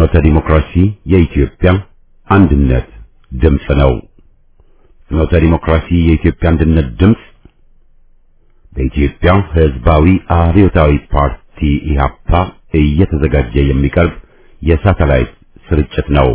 ፍኖተ ዲሞክራሲ የኢትዮጵያ አንድነት ድምፅ ነው። ፍኖተ ዲሞክራሲ የኢትዮጵያ አንድነት ድምፅ በኢትዮጵያ ሕዝባዊ አብዮታዊ ፓርቲ ኢህአፓ እየተዘጋጀ የሚቀርብ የሳተላይት ስርጭት ነው።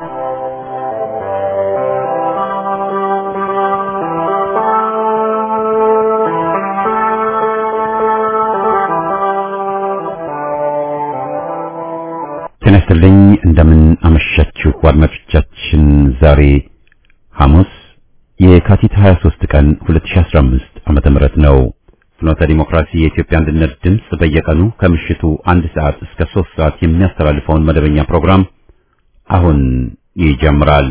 ጤና ይስጥልኝ። እንደምን አመሻችሁ አድማጮቻችን። ዛሬ ሐሙስ የካቲት 23 ቀን 2015 ዓመተ ምህረት ነው። ፍኖተ ዲሞክራሲ የኢትዮጵያ አንድነት ድምፅ በየቀኑ ከምሽቱ አንድ ሰዓት እስከ 3 ሰዓት የሚያስተላልፈውን መደበኛ ፕሮግራም አሁን ይጀምራል።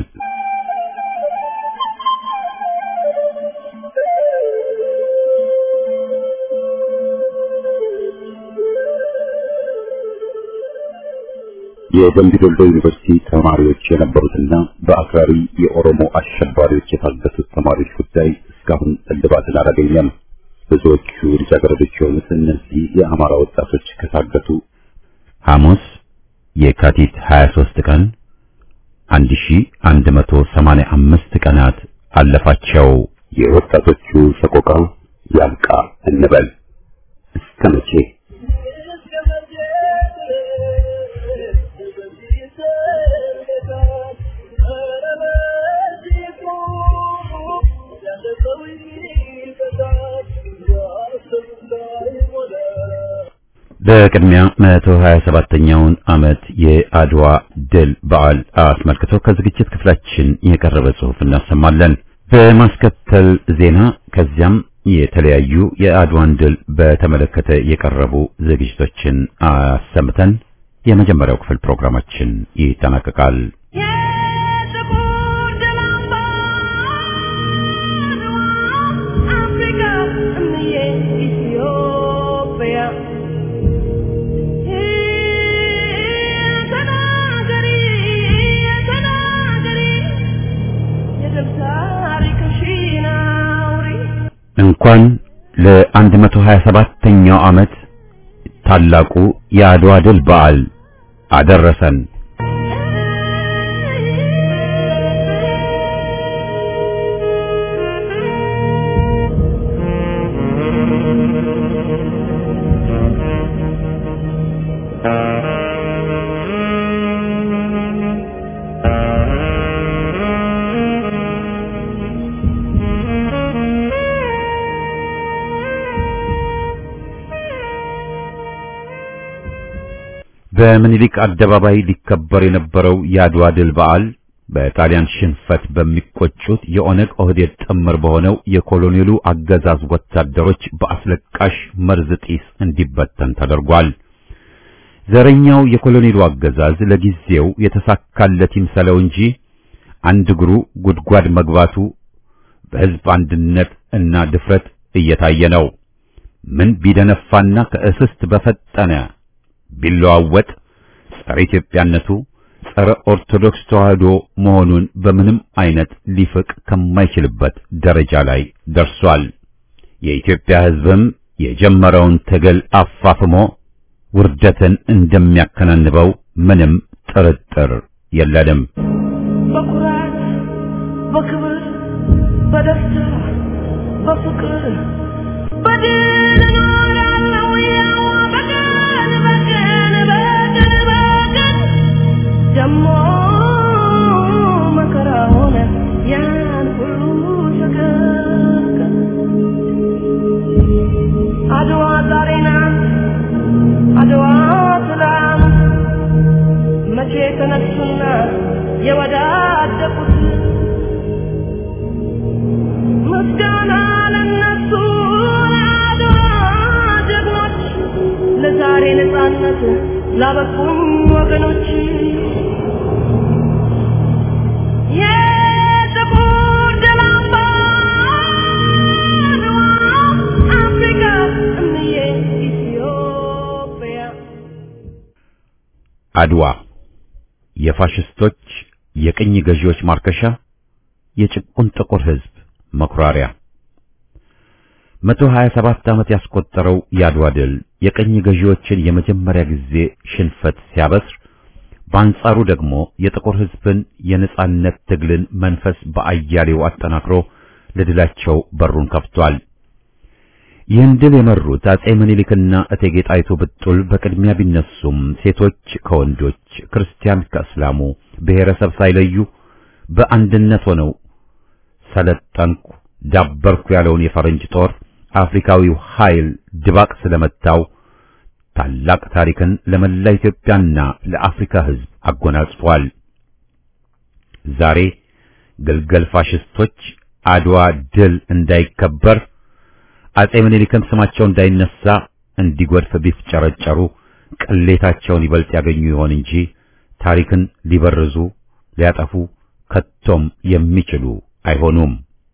የደምቢ ዶሎ ዩኒቨርሲቲ ተማሪዎች የነበሩትና በአክራሪ የኦሮሞ አሸባሪዎች የታገቱት ተማሪዎች ጉዳይ እስካሁን እልባትን አላገኘም። ብዙዎቹ ልጃገረዶች የሆኑት እነዚህ የአማራ ወጣቶች ከታገቱ ሐሙስ የካቲት 23 ቀን 1185 ቀናት አለፋቸው። የወጣቶቹ ሰቆቃ ያብቃ እንበል እስከ መቼ? በቅድሚያ 127ኛውን ዓመት የአድዋ ድል በዓል አስመልክቶ ከዝግጅት ክፍላችን የቀረበ ጽሑፍ እናሰማለን። በማስከተል ዜና፣ ከዚያም የተለያዩ የአድዋን ድል በተመለከተ የቀረቡ ዝግጅቶችን አሰምተን የመጀመሪያው ክፍል ፕሮግራማችን ይጠናቀቃል። እንኳን ለ127ኛው ዓመት ታላቁ የአድዋ ድል በዓል አደረሰን። በምኒልክ አደባባይ ሊከበር የነበረው የአድዋ ድል በዓል በጣሊያን ሽንፈት በሚቆጩት የኦነግ ኦህዴድ ጥምር በሆነው የኮሎኔሉ አገዛዝ ወታደሮች በአስለቃሽ መርዝ ጢስ እንዲበተን ተደርጓል። ዘረኛው የኮሎኔሉ አገዛዝ ለጊዜው የተሳካለት ይምሰለው እንጂ አንድ እግሩ ጉድጓድ መግባቱ በሕዝብ አንድነት እና ድፍረት እየታየ ነው። ምን ቢደነፋና ከእስስት በፈጠነ ቢለዋወጥ ጸረ ኢትዮጵያነቱ ጸረ ኦርቶዶክስ ተዋህዶ መሆኑን በምንም አይነት ሊፍቅ ከማይችልበት ደረጃ ላይ ደርሷል። የኢትዮጵያ ሕዝብም የጀመረውን ትግል አፋፍሞ ውርደትን እንደሚያከናንበው ምንም ጥርጥር የለንም። በኩራት በክብር በደስታ በፍቅር በድል እኖራለሁ ያው በቀን በቀን በቀን በቀን ደሞ መከራ ሆነ ያን ሁሉ ሰቀቀን አድዋ ዛሬ ናት አድዋ ትላንት መቼ ተነሱና የወዳደቁት ምስጋና ለነሱ ለአድዋ ጀግኖች ለዛሬ ነፃነት ላበቁኝ ወገኖች የጥቁር ደም አምባ አድዋ አፍሪካ እምዬ ኢትዮጵያ አድዋ የፋሽስቶች የቅኝ ገዢዎች ማርከሻ፣ የጭቁን ጥቁር ሕዝብ መኩራሪያ። መቶ ሀያ ሰባት ዓመት ያስቆጠረው የአድዋ ድል የቀኝ ገዢዎችን የመጀመሪያ ጊዜ ሽንፈት ሲያበስር በአንጻሩ ደግሞ የጥቁር ሕዝብን የነጻነት ትግልን መንፈስ በአያሌው አጠናክሮ ለድላቸው በሩን ከፍቷል። ይህን ድል የመሩት አጼ ምኒልክና እቴጌ ጣይቱ ብጡል በቅድሚያ ቢነሱም ሴቶች ከወንዶች፣ ክርስቲያን ከእስላሙ ብሔረሰብ ሳይለዩ በአንድነት ሆነው ሰለጠንኩ፣ ዳበርኩ ያለውን የፈረንጅ ጦር አፍሪካዊው ኃይል ድባቅ ስለመታው ታላቅ ታሪክን ለመላ ኢትዮጵያና ለአፍሪካ ሕዝብ አጎናጽፏል። ዛሬ ግልገል ፋሽስቶች አድዋ ድል እንዳይከበር አጼ ምኒልክም ስማቸው እንዳይነሳ እንዲጎድፍ ቢፍጨረጨሩ ቅሌታቸውን ይበልጥ ያገኙ ይሆን እንጂ ታሪክን ሊበርዙ ሊያጠፉ ከቶም የሚችሉ አይሆኑም።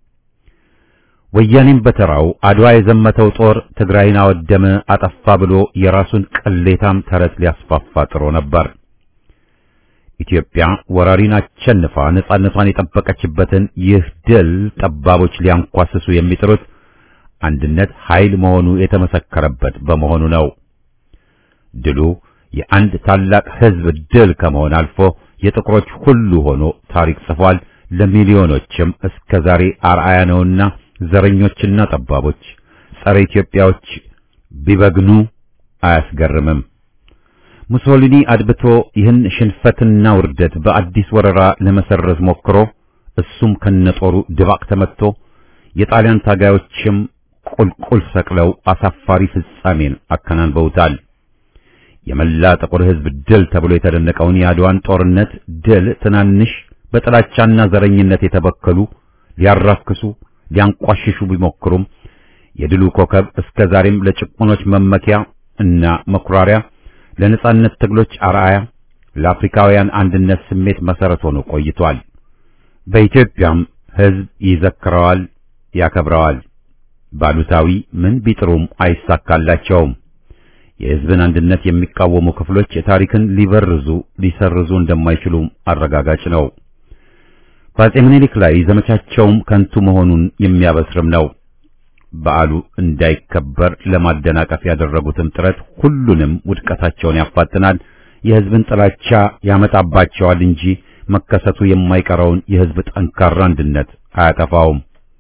ወያኔም በተራው አድዋ የዘመተው ጦር ትግራይን አወደመ፣ አጠፋ ብሎ የራሱን ቅሌታም ተረት ሊያስፋፋ ጥሮ ነበር። ኢትዮጵያ ወራሪን አሸንፋ ነጻነቷን የጠበቀችበትን ይህ ድል ጠባቦች ሊያንኳስሱ የሚጥሩት አንድነት ኃይል መሆኑ የተመሰከረበት በመሆኑ ነው። ድሉ የአንድ ታላቅ ሕዝብ ድል ከመሆን አልፎ የጥቁሮች ሁሉ ሆኖ ታሪክ ጽፏል። ለሚሊዮኖችም እስከ ዛሬ አርአያ ነውና ዘረኞችና ጠባቦች ጸረ ኢትዮጵያዎች ቢበግኑ አያስገርምም። ሙሶሊኒ አድብቶ ይህን ሽንፈትና ውርደት በአዲስ ወረራ ለመሰረዝ ሞክሮ እሱም ከነጦሩ ድባቅ ተመትቶ የጣሊያን ታጋዮችም ቁልቁል ሰቅለው አሳፋሪ ፍጻሜን አከናንበውታል። የመላ ጥቁር ሕዝብ ድል ተብሎ የተደነቀውን የአድዋን ጦርነት ድል ትናንሽ በጥላቻና ዘረኝነት የተበከሉ ሊያራክሱ ሊያንቋሽሹ ቢሞክሩም የድሉ ኮከብ እስከ ዛሬም ለጭቁኖች መመኪያ እና መኩራሪያ፣ ለነጻነት ትግሎች አርአያ፣ ለአፍሪካውያን አንድነት ስሜት መሰረት ሆኖ ቆይቷል። በኢትዮጵያም ሕዝብ ይዘክረዋል፣ ያከብረዋል። ባሉታዊ ምን ቢጥሩም አይሳካላቸውም። የሕዝብን አንድነት የሚቃወሙ ክፍሎች ታሪክን ሊበርዙ ሊሰርዙ እንደማይችሉ አረጋጋጭ ነው። በአጼ ምኒልክ ላይ ዘመቻቸውም ከንቱ መሆኑን የሚያበስርም ነው። በዓሉ እንዳይከበር ለማደናቀፍ ያደረጉትም ጥረት ሁሉንም ውድቀታቸውን ያፋጥናል፣ የሕዝብን ጥላቻ ያመጣባቸዋል እንጂ መከሰቱ የማይቀረውን የሕዝብ ጠንካራ አንድነት አያጠፋውም።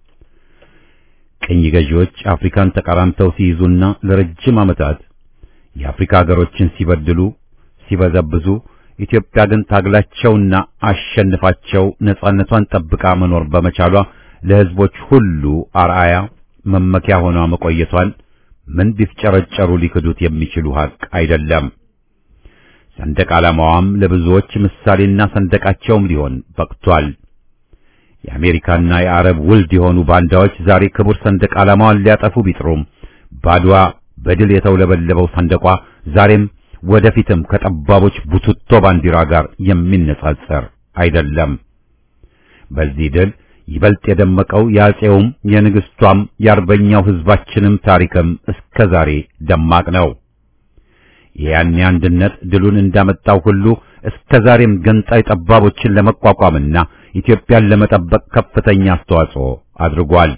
ቅኝ ገዢዎች አፍሪካን ተቀራምተው ሲይዙና ለረጅም ዓመታት የአፍሪካ ሀገሮችን ሲበድሉ ሲበዘብዙ ኢትዮጵያ ግን ታግላቸውና አሸንፋቸው ነጻነቷን ጠብቃ መኖር በመቻሏ ለሕዝቦች ሁሉ አርአያ መመኪያ ሆኗ መቆየቷን ምን ቢፍጨረጨሩ ሊክዱት የሚችሉ ሀቅ አይደለም። ሰንደቅ ዓላማዋም ለብዙዎች ምሳሌና ሰንደቃቸውም ሊሆን በቅቷል። የአሜሪካና የአረብ ውልድ የሆኑ ባንዳዎች ዛሬ ክቡር ሰንደቅ ዓላማዋን ሊያጠፉ ቢጥሩም ባድዋ በድል የተውለበለበው ሰንደቋ ዛሬም ወደፊትም ከጠባቦች ቡትቶ ባንዲራ ጋር የሚነጻጸር አይደለም። በዚህ ድል ይበልጥ የደመቀው የአፄውም የንግሥቷም የአርበኛው ሕዝባችንም ታሪክም እስከ ዛሬ ደማቅ ነው። የያኔ አንድነት ድሉን እንዳመጣው ሁሉ እስከ ዛሬም ገንጣይ ጠባቦችን ለመቋቋምና ኢትዮጵያን ለመጠበቅ ከፍተኛ አስተዋጽኦ አድርጓል።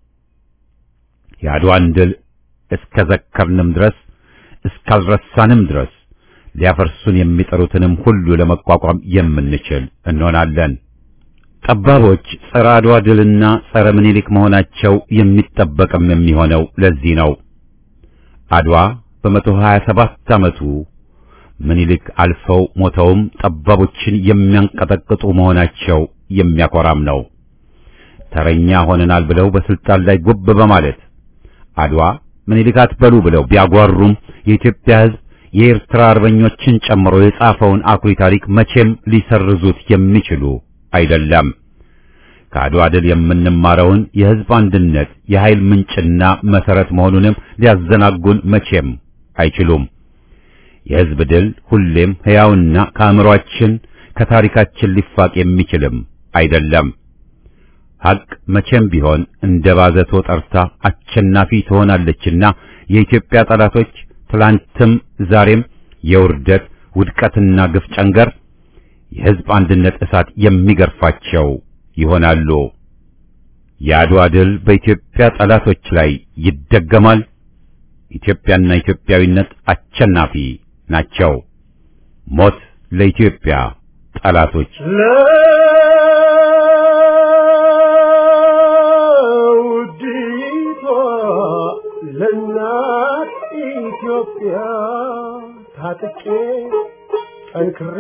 የአድዋን ድል እስከ ዘከርንም ድረስ እስካልረሳንም ድረስ ሊያፈርሱን የሚጠሩትንም ሁሉ ለመቋቋም የምንችል እንሆናለን። ጠባቦች ጸረ አድዋ ድልና ጸረ ምኒልክ መሆናቸው የሚጠበቅም የሚሆነው ለዚህ ነው። አድዋ በመቶ ሀያ ሰባት ዓመቱ ምኒልክ አልፈው ሞተውም ጠባቦችን የሚያንቀጠቅጡ መሆናቸው የሚያኮራም ነው። ተረኛ ሆነናል ብለው በስልጣን ላይ ጉብ በማለት አድዋ ምኒልክ አትበሉ ብለው ቢያጓሩም የኢትዮጵያ ሕዝብ የኤርትራ አርበኞችን ጨምሮ የጻፈውን አኩሪ ታሪክ መቼም ሊሰርዙት የሚችሉ አይደለም። ከአድዋ ድል የምንማረውን የሕዝብ አንድነት የኃይል ምንጭና መሰረት መሆኑንም ሊያዘናጉን መቼም አይችሉም። የሕዝብ ድል ሁሌም ሕያውና ከአእምሮአችን ከታሪካችን ሊፋቅ የሚችልም አይደለም። ሐቅ መቼም ቢሆን እንደ ባዘቶ ጠርታ አሸናፊ ትሆናለችና የኢትዮጵያ ጠላቶች ትላንትም ዛሬም የውርደት ውድቀትና ግፍ ጨንገር የሕዝብ አንድነት እሳት የሚገርፋቸው ይሆናሉ። የአድዋ ድል በኢትዮጵያ ጠላቶች ላይ ይደገማል። ኢትዮጵያና ኢትዮጵያዊነት አሸናፊ ናቸው። ሞት ለኢትዮጵያ ጠላቶች ለውዲቷ ለእናት ኢትዮጵያ ታጥቄ ጠንክሬ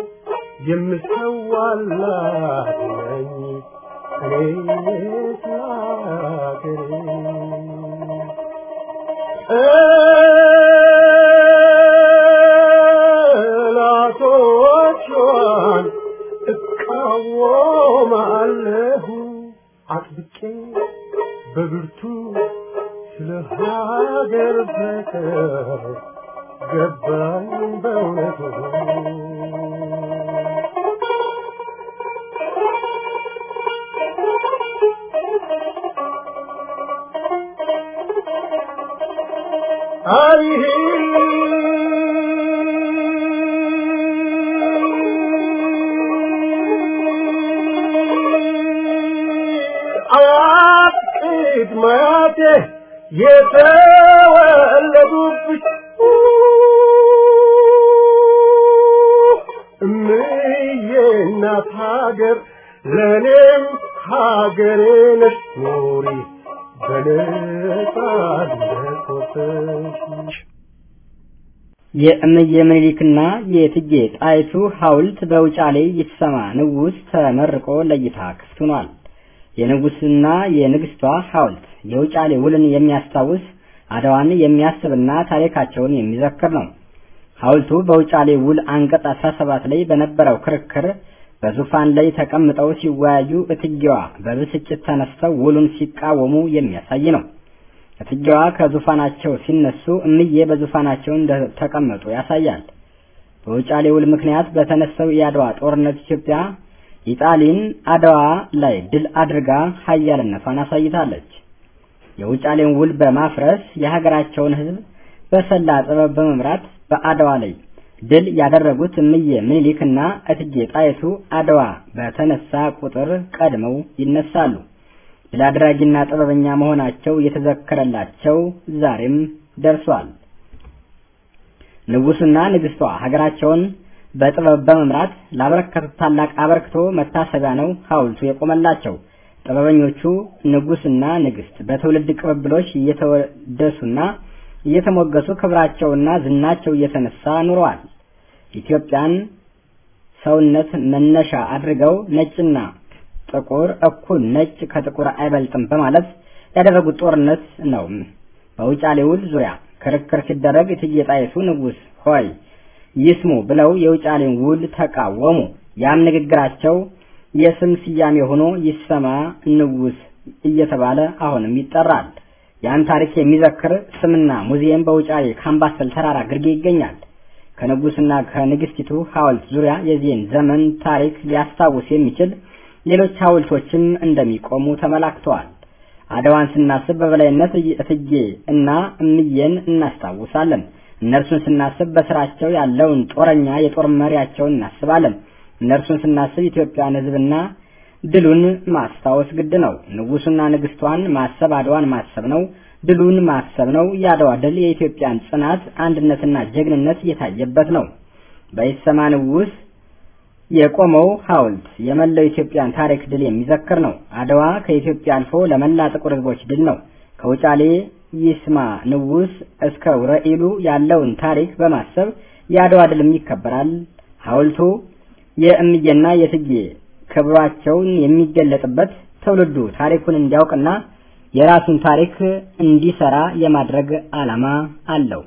የምሰዋላት ነኝ እኔ ስላገሬ ጠላቶቿን እቃወማለሁ አጥብቄ በብርቱ ስለ ሀገር ፍቅር ገባኝ በእውነቱ አይሄ አያት ቅድመ አያቴ የተወለዱብሽ እምዬ እናት ሀገር ለእኔም ሀገሬ ነሽ ኑሪ በነጻነት ወጥተሽ የእምዬ ምኒልክና የእቴጌ ጣይቱ ሐውልት በውጫሌ ይሰማ ንጉሥ ተመርቆ ለእይታ ክፍት ሆኗል። የንጉሥና የንግሥቷ ሐውልት የውጫሌ ውልን የሚያስታውስ አድዋን የሚያስብና ታሪካቸውን የሚዘክር ነው። ሐውልቱ በውጫሌ ውል አንቀጽ 17 ላይ በነበረው ክርክር በዙፋን ላይ ተቀምጠው ሲወያዩ እትጌዋ በብስጭት ተነስተው ውሉን ሲቃወሙ የሚያሳይ ነው። እትጌዋ ከዙፋናቸው ሲነሱ እምዬ በዙፋናቸው እንደተቀመጡ ያሳያል። በውጫሌ ውል ምክንያት በተነሳው የአድዋ ጦርነት ኢትዮጵያ ኢጣሊን አድዋ ላይ ድል አድርጋ ኃያልነቷን አሳይታለች። የውጫሌን ውል በማፍረስ የሀገራቸውን ሕዝብ በሰላ ጥበብ በመምራት በአድዋ ላይ ድል ያደረጉት እምዬ ምኒልክና እቴጌ ጣይቱ አድዋ በተነሳ ቁጥር ቀድመው ይነሳሉ። ድል አድራጊና ጥበበኛ መሆናቸው የተዘከረላቸው ዛሬም ደርሷል። ንጉሱና ንግስቷ ሀገራቸውን በጥበብ በመምራት ላበረከቱት ታላቅ አበርክቶ መታሰቢያ ነው ሐውልቱ የቆመላቸው። ጥበበኞቹ ንጉስና ንግስት በትውልድ ቅብብሎች እየተወደሱና እየተሞገሱ ክብራቸውና ዝናቸው እየተነሳ ኑረዋል። ኢትዮጵያን ሰውነት መነሻ አድርገው ነጭና ጥቁር እኩል ነጭ ከጥቁር አይበልጥም በማለት ያደረጉት ጦርነት ነው። በውጫሌ ውል ዙሪያ ክርክር ሲደረግ እቴጌ ጣይቱ ንጉስ ሆይ ይስሙ ብለው የውጫሌን ውል ተቃወሙ። ያም ንግግራቸው የስም ስያሜ ሆኖ ይሰማ ንጉስ እየተባለ አሁንም ይጠራል። ያን ታሪክ የሚዘክር ስምና ሙዚየም በውጫሌ ካምባሰል ተራራ ግርጌ ይገኛል። ከንጉስና ከንግስቲቱ ሐውልት ዙሪያ የዚህን ዘመን ታሪክ ሊያስታውስ የሚችል ሌሎች ሐውልቶችም እንደሚቆሙ ተመላክተዋል። አድዋን ስናስብ በበላይነት እቴጌ እና እምዬን እናስታውሳለን። እነርሱን ስናስብ በስራቸው ያለውን ጦረኛ የጦር መሪያቸውን እናስባለን። እነርሱን ስናስብ ኢትዮጵያን ሕዝብና ድሉን ማስታወስ ግድ ነው። ንጉሱና ንግስቷን ማሰብ አድዋን ማሰብ ነው። ድሉን ማሰብ ነው። የአድዋ ድል የኢትዮጵያን ጽናት፣ አንድነትና ጀግንነት የታየበት ነው። በይሰማ ንጉስ የቆመው ሐውልት የመላው ኢትዮጵያን ታሪክ ድል የሚዘክር ነው። አድዋ ከኢትዮጵያ አልፎ ለመላ ጥቁር ሕዝቦች ድል ነው። ከውጫሌ ይስማ ንጉስ እስከ ውረኢሉ ያለውን ታሪክ በማሰብ የአድዋ ድልም ይከበራል። ሐውልቱ የእምዬና የእቴጌ ክብሯቸውን የሚገለጥበት ትውልዱ ታሪኩን እንዲያውቅና የራሱን ታሪክ እንዲሰራ የማድረግ ዓላማ አለው።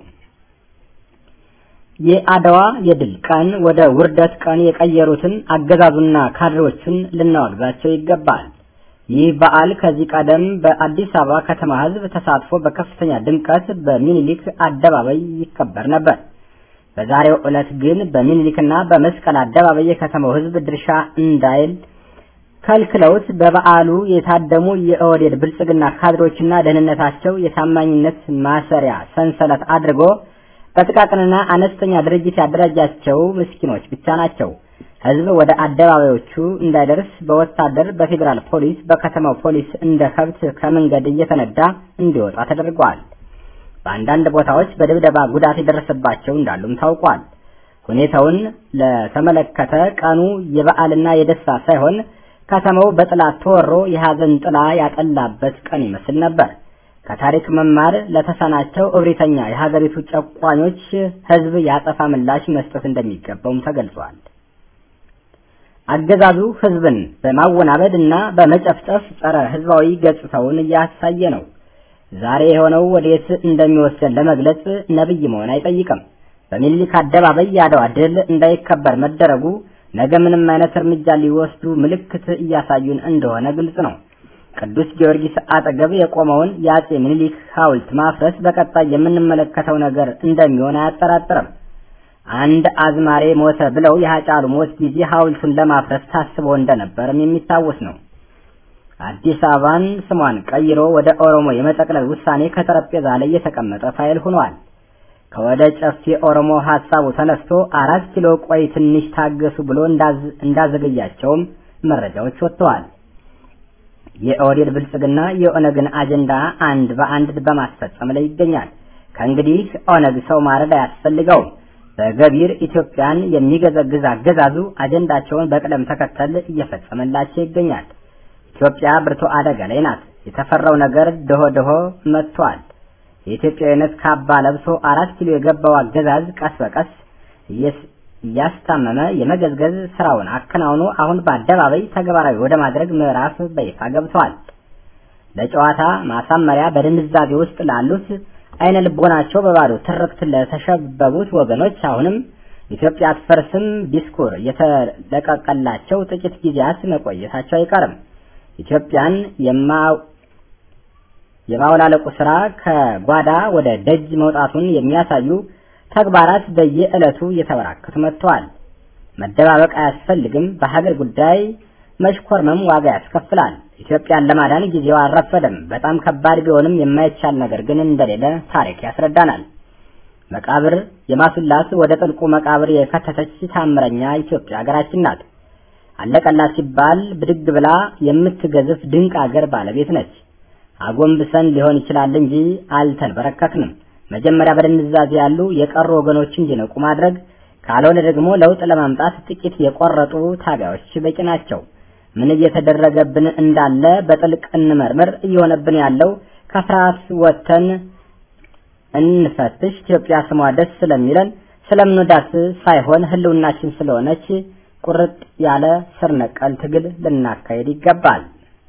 የአድዋ የድል ቀን ወደ ውርደት ቀን የቀየሩትን አገዛዙና ካድሬዎቹን ልናወግዛቸው ይገባል። ይህ በዓል ከዚህ ቀደም በአዲስ አበባ ከተማ ሕዝብ ተሳትፎ በከፍተኛ ድምቀት በሚኒሊክ አደባባይ ይከበር ነበር። በዛሬው ዕለት ግን በሚኒሊክና በመስቀል አደባባይ የከተማው ሕዝብ ድርሻ እንዳይል ከልክለውት በበዓሉ የታደሙ የኦህዴድ ብልጽግና ካድሮችና ደህንነታቸው የታማኝነት ማሰሪያ ሰንሰለት አድርጎ በጥቃቅንና አነስተኛ ድርጅት ያደራጃቸው ምስኪኖች ብቻ ናቸው። ህዝብ ወደ አደባባዮቹ እንዳይደርስ በወታደር በፌዴራል ፖሊስ፣ በከተማው ፖሊስ እንደ ከብት ከመንገድ እየተነዳ እንዲወጣ ተደርጓል። በአንዳንድ ቦታዎች በድብደባ ጉዳት የደረሰባቸው እንዳሉም ታውቋል። ሁኔታውን ለተመለከተ ቀኑ የበዓልና የደስታ ሳይሆን ከተማው በጥላት ተወሮ የሐዘን ጥላ ያጠላበት ቀን ይመስል ነበር። ከታሪክ መማር ለተሳናቸው እብሪተኛ የሀገሪቱ ጨቋኞች ህዝብ ያጸፋ ምላሽ መስጠት እንደሚገባውም ተገልጿል። አገዛዙ ህዝብን በማወናበድ እና በመጨፍጨፍ ጸረ ህዝባዊ ገጽታውን እያሳየ ነው። ዛሬ የሆነው ወዴት እንደሚወስደን ለመግለጽ ነብይ መሆን አይጠይቅም። በሚኒሊክ አደባባይ የአድዋ ድል እንዳይከበር መደረጉ ነገ ምንም አይነት እርምጃ ሊወስዱ ምልክት እያሳዩን እንደሆነ ግልጽ ነው። ቅዱስ ጊዮርጊስ አጠገብ የቆመውን የአጼ ምኒልክ ሐውልት ማፍረስ በቀጣይ የምንመለከተው ነገር እንደሚሆን አያጠራጥርም። አንድ አዝማሬ ሞተ ብለው የሀጫሉ ሞት ጊዜ ሐውልቱን ለማፍረስ ታስቦ እንደነበርም የሚታወስ ነው። አዲስ አበባን ስሟን ቀይሮ ወደ ኦሮሞ የመጠቅለል ውሳኔ ከጠረጴዛ ላይ የተቀመጠ ፋይል ሆኗል። ከወደ ጨፌ ኦሮሞ ሐሳቡ ተነስቶ አራት ኪሎ ቆይ ትንሽ ታገሱ ብሎ እንዳዘገያቸውም መረጃዎች ወጥተዋል። የኦህዴድ ብልጽግና የኦነግን አጀንዳ አንድ በአንድ በማስፈጸም ላይ ይገኛል። ከእንግዲህ ኦነግ ሰው ማረድ አያስፈልገውም። በገቢር ኢትዮጵያን የሚገዘግዝ አገዛዙ አጀንዳቸውን በቅደም ተከተል እየፈጸመላቸው ይገኛል። ኢትዮጵያ ብርቱ አደጋ ላይ ናት። የተፈራው ነገር ድሆ ድሆ መጥቷል። የኢትዮጵያዊነት ካባ ለብሶ አራት ኪሎ የገባው አገዛዝ ቀስ በቀስ እያስታመመ የመገዝገዝ ስራውን አከናውኖ አሁን በአደባባይ ተግባራዊ ወደ ማድረግ ምዕራፍ በይፋ ገብቷል። ለጨዋታ ማሳመሪያ በድንዛዜ ውስጥ ላሉት አይነ ልቦናቸው በባዶ ትርክት ለተሸበቡት ወገኖች አሁንም ኢትዮጵያ አትፈርስም ዲስኩር የተለቀቀላቸው ጥቂት ጊዜያት መቆየታቸው አይቀርም። ኢትዮጵያን የማውላለቁ ስራ ከጓዳ ወደ ደጅ መውጣቱን የሚያሳዩ ተግባራት በየዕለቱ እየተበራከቱ መጥተዋል። መደባበቅ አያስፈልግም። በሀገር ጉዳይ መሽኮርመም ዋጋ ያስከፍላል። ኢትዮጵያን ለማዳን ጊዜው አልረፈደም። በጣም ከባድ ቢሆንም የማይቻል ነገር ግን እንደሌለ ታሪክ ያስረዳናል። መቃብር የማስላስ ወደ ጥልቁ መቃብር የከተተች ታምረኛ ኢትዮጵያ ሀገራችን ናት። አለቀላት ሲባል ብድግ ብላ የምትገዝፍ ድንቅ አገር ባለቤት ነች። አጎንብሰን ሊሆን ይችላል እንጂ አልተንበረከክንም። መጀመሪያ በድንዛዜ ያሉ የቀሩ ወገኖች እንዲነቁ ማድረግ፣ ካልሆነ ደግሞ ለውጥ ለማምጣት ጥቂት የቆረጡ ታጋዮች በቂ ናቸው። ምን እየተደረገብን እንዳለ በጥልቅ እንመርምር። እየሆነብን ያለው ከፍርሃት ወጥተን እንፈትሽ። ኢትዮጵያ ስሟ ደስ ስለሚለን ስለምንወዳት ሳይሆን ሕልውናችን ስለሆነች ቁርጥ ያለ ስር ነቀል ትግል ልናካሄድ ይገባል።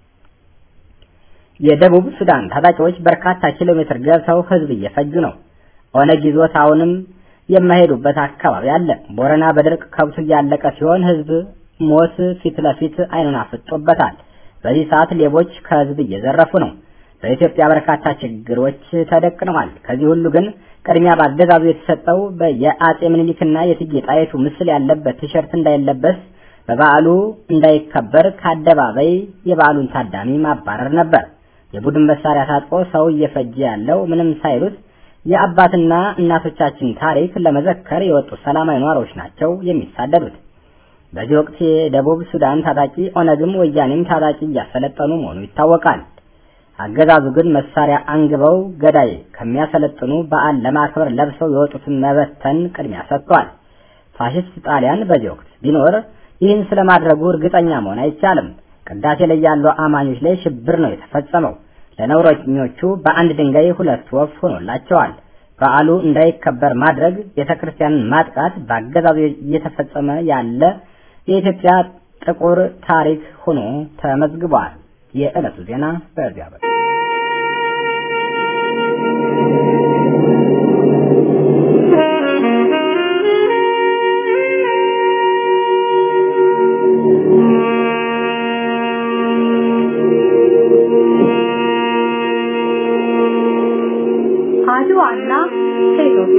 የደቡብ ሱዳን ታጣቂዎች በርካታ ኪሎ ሜትር ገብተው ህዝብ እየፈጁ ነው። ኦነግ ይዞት አሁንም የማይሄዱበት አካባቢ አለ። ቦረና በድርቅ ከብቱ እያለቀ ሲሆን ህዝብ ሞት ፊት ለፊት አይኑን አፍጦበታል። በዚህ ሰዓት ሌቦች ከህዝብ እየዘረፉ ነው። በኢትዮጵያ በርካታ ችግሮች ተደቅነዋል። ከዚህ ሁሉ ግን ቅድሚያ በአገዛዙ የተሰጠው የአጼ ምኒልክና የእቴጌ ጣይቱ ምስል ያለበት ቲሸርት እንዳይለበስ በበዓሉ እንዳይከበር ከአደባባይ የበዓሉን ታዳሚ ማባረር ነበር። የቡድን መሳሪያ ታጥቆ ሰው እየፈጀ ያለው ምንም ሳይሉት የአባትና እናቶቻችን ታሪክ ለመዘከር የወጡ ሰላማዊ ነዋሪዎች ናቸው የሚሳደዱት። በዚህ ወቅት የደቡብ ሱዳን ታጣቂ ኦነግም ወያኔም ታጣቂ እያሰለጠኑ መሆኑ ይታወቃል። አገዛዙ ግን መሳሪያ አንግበው ገዳይ ከሚያሰለጥኑ በዓል ለማክበር ለብሰው የወጡትን መበተን ቅድሚያ ሰጥቷል። ፋሽስት ጣሊያን በዚህ ወቅት ቢኖር ይህን ስለማድረጉ እርግጠኛ መሆን አይቻልም። ቅዳሴ ላይ ያሉ አማኞች ላይ ሽብር ነው የተፈጸመው። ለነውረኞቹ በአንድ ድንጋይ ሁለት ወፍ ሆኖላቸዋል። በዓሉ እንዳይከበር ማድረግ፣ ቤተክርስቲያንን ማጥቃት በአገዛዙ እየተፈጸመ ያለ የኢትዮጵያ ጥቁር ታሪክ ሆኖ ተመዝግቧል። የዕለቱ ዜና በዚያ በ አድዋና ሴቶች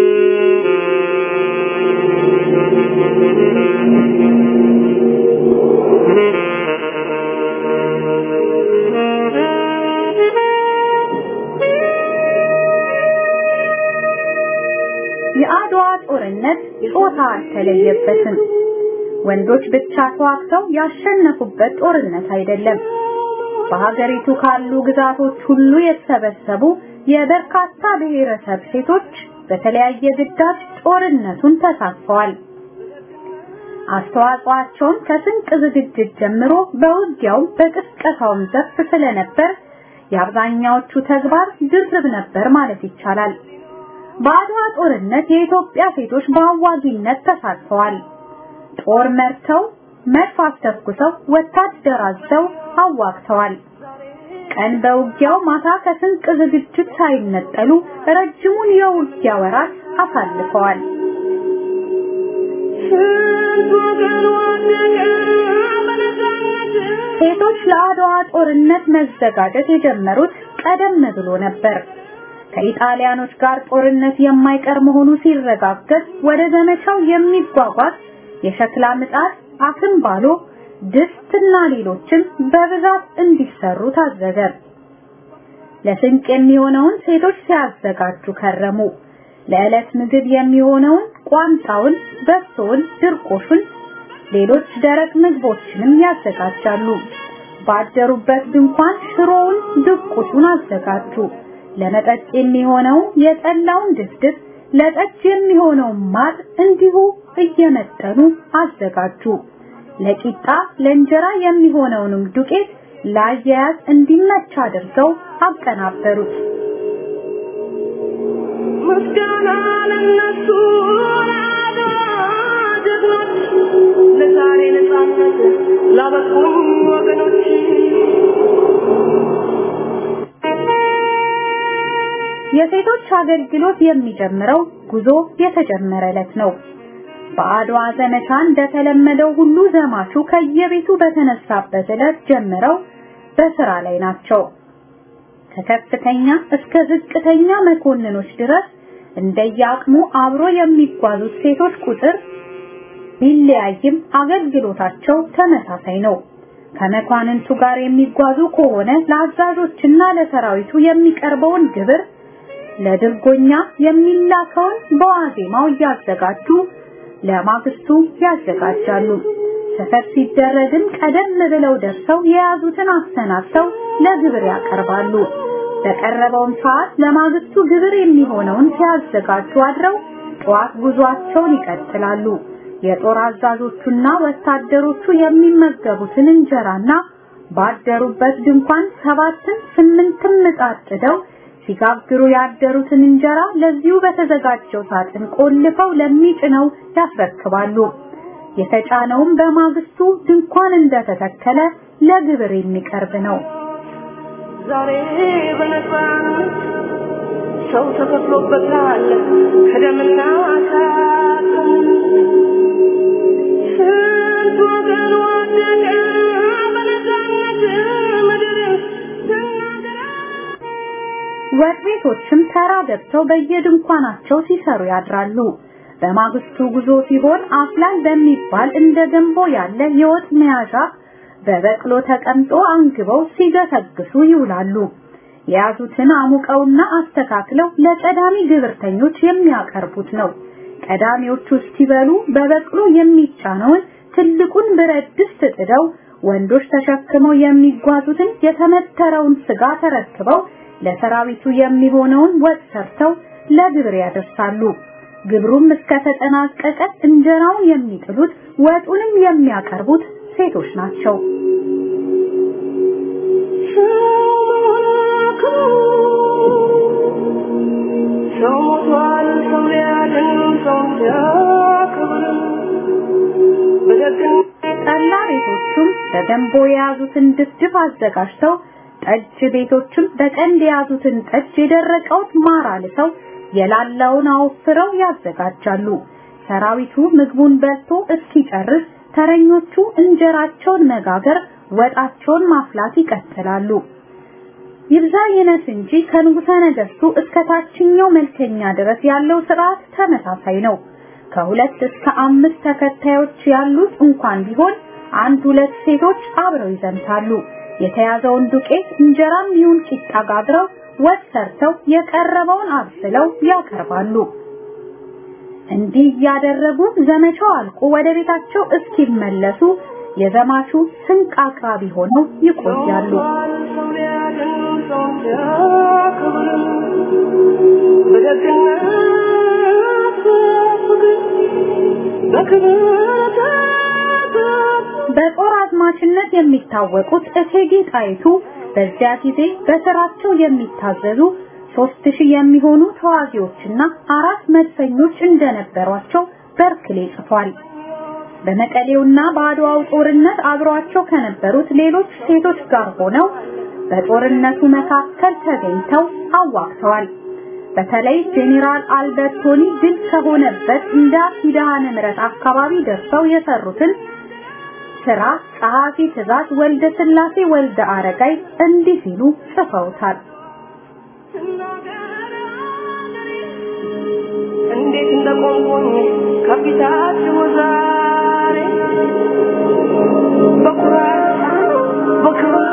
የአድዋ ጦርነት ጾታ አልተለየበትም። ወንዶች ብቻ ተዋግተው ያሸነፉበት ጦርነት አይደለም። በሀገሪቱ ካሉ ግዛቶች ሁሉ የተሰበሰቡ የበርካታ ብሔረሰብ ሴቶች በተለያየ ግዳጅ ጦርነቱን ተሳትፈዋል። አስተዋጽኦአቸውን ከስንቅ ዝግጅት ጀምሮ በውጊያውም በቅስቀሳውም ዘርፍ ስለነበር የአብዛኛዎቹ ተግባር ድርብ ነበር ማለት ይቻላል። በአድዋ ጦርነት የኢትዮጵያ ሴቶች በአዋጊነት ተሳትፈዋል። ጦር መርተው፣ መድፍ አስተኩሰው፣ ወታደር አዘው አዋግተዋል። ቀን በውጊያው ማታ ከስንቅ ዝግጅት ሳይነጠሉ ረጅሙን የውጊያ ወራት አሳልፈዋል። ሴቶች ለአድዋ ጦርነት መዘጋጀት የጀመሩት ቀደም ብሎ ነበር። ከኢጣሊያኖች ጋር ጦርነት የማይቀር መሆኑ ሲረጋገጥ ወደ ዘመቻው የሚጓጓዝ የሸክላ ምጣድ፣ አክምባሎ፣ ድስትና ሌሎችም በብዛት እንዲሰሩ ታዘዘ። ለስንቅ የሚሆነውን ሴቶች ሲያዘጋጁ ከረሙ። ለዕለት ምግብ የሚሆነውን ቋንጣውን፣ በሶውን፣ ድርቆሹን፣ ሌሎች ደረቅ ምግቦችንም ያዘጋጃሉ። ባደሩበት ድንኳን ሽሮውን፣ ድቁሱን አዘጋጁ። ለመጠጥ የሚሆነው የጠላውን ድፍድፍ፣ ለጠጅ የሚሆነውን ማር እንዲሁ እየመጠኑ አዘጋጁ። ለቂጣ ለእንጀራ የሚሆነውንም ዱቄት ለአያያዝ እንዲመች አድርገው አቀናበሩት። ምስጋና ለነሱ ለአድዋ ጀግኖች፣ ለዛሬ ነፃነት ላበቁን ወገኖች የሴቶች አገልግሎት የሚጀምረው ጉዞ የተጀመረ ዕለት ነው። በአድዋ ዘመቻ እንደተለመደው ሁሉ ዘማቹ ከየቤቱ በተነሳበት ዕለት ጀምረው በስራ ላይ ናቸው። ከከፍተኛ እስከ ዝቅተኛ መኮንኖች ድረስ እንደየአቅሙ አብሮ የሚጓዙት ሴቶች ቁጥር ቢለያይም አገልግሎታቸው ተመሳሳይ ነው። ከመኳንንቱ ጋር የሚጓዙ ከሆነ ለአዛዦችና ለሰራዊቱ የሚቀርበውን ግብር ለድርጎኛ የሚላከውን በዋዜማው እያዘጋጁ ለማግስቱ ያዘጋጃሉ። ሰፈር ሲደረግም ቀደም ብለው ደርሰው የያዙትን አሰናድተው ለግብር ያቀርባሉ። በቀረበውም ሰዓት ለማግስቱ ግብር የሚሆነውን ሲያዘጋጁ አድረው ጠዋት ጉዟቸውን ይቀጥላሉ። የጦር አዛዦቹና ወታደሮቹ የሚመገቡትን እንጀራና ባደሩበት ድንኳን ሰባትን ስምንትም ምጣድ ጥደው ሲጋግሩ ያደሩትን እንጀራ ለዚሁ በተዘጋጀው ሳጥን ቆልፈው ለሚጭነው ያስረክባሉ። የተጫነውም በማግስቱ ድንኳን እንደተተከለ ለግብር የሚቀርብ ነው። ዛሬ በነፃነት ሰው ተከፍሎበታል ከደምና ከአጥንት ስንት ወገን ወደቀ በነፃነት ምድር ስናገራ ወጥ ቤቶችም ተራ ገብተው በየድንኳናቸው ሲሰሩ ያድራሉ። በማግስቱ ጉዞ ሲሆን አፍላል በሚባል እንደ ገንቦ ያለ የወጥ መያዣ በበቅሎ ተቀምጦ አንግበው ሲገሰግሱ ይውላሉ። የያዙትን አሙቀውና አስተካክለው ለቀዳሚ ግብርተኞች የሚያቀርቡት ነው። ቀዳሚዎቹ እስኪበሉ በበቅሎ የሚጫነውን ትልቁን ብረት ድስት ጥደው ወንዶች ተሸክመው የሚጓዙትን የተመተረውን ስጋ ተረክበው ለሰራዊቱ የሚሆነውን ወጥ ሰርተው ለግብር ያደርሳሉ። ግብሩም እስከተጠናቀቀ እንጀራውን የሚጥሉት ወጡንም የሚያቀርቡት ሴቶች ናቸው። ሰው ሞቷል፣ ሰው ሊያድን ሰው ሲያከብር በደግነት ጠላ ቤቶቹም በገንቦ የያዙትን ድፍድፍ አዘጋጅተው ጠጅ ቤቶችም በቀንድ የያዙትን ጠጅ የደረቀውን ማር አልሰው የላላውን አወፍረው ያዘጋጃሉ። ሰራዊቱ ምግቡን በልቶ እስኪጨርስ ተረኞቹ እንጀራቸውን መጋገር፣ ወጣቸውን ማፍላት ይቀጥላሉ። ይብዛ ይነስ እንጂ ከንጉሠ ነገሥቱ እስከ ታችኛው መልከኛ ድረስ ያለው ስርዓት ተመሳሳይ ነው። ከሁለት እስከ አምስት ተከታዮች ያሉት እንኳን ቢሆን አንድ ሁለት ሴቶች አብረው ይዘምታሉ። የተያዘውን ዱቄት እንጀራም ይሁን ቂጣ ጋግረው ወጥ ሰርተው የቀረበውን አብስለው ያቀርባሉ። እንዲህ እያደረጉ ዘመቻው አልቆ ወደ ቤታቸው እስኪመለሱ የዘማቹ ስንቅ አቅራቢ ሆነው ይቆያሉ። ሰው ሊያድን ሰው ሲያከብር በደግነት ደጃዝማችነት የሚታወቁት እቴጌ ጣይቱ በዚያ ጊዜ በስራቸው የሚታዘዙ ሶስት ሺህ የሚሆኑ ተዋጊዎችና አራት መድፈኞች እንደነበሯቸው በርክሌ ጽፏል። በመቀሌውና በአድዋው ጦርነት አብሯቸው ከነበሩት ሌሎች ሴቶች ጋር ሆነው በጦርነቱ መካከል ተገኝተው አዋግተዋል። በተለይ ጄኔራል አልበርቶኒ ድል ከሆነበት እንዳ ኪዳነ ምሕረት አካባቢ ደርሰው የሰሩትን ስራ ጸሐፊ ትእዛዝ ወልደ ስላሴ ወልደ አረጋይ እንዲህ ሲሉ ጽፈውታል። እንዴት እንደቆምኩኝ ከፊታችሁ ዛሬ በኩራት በክብር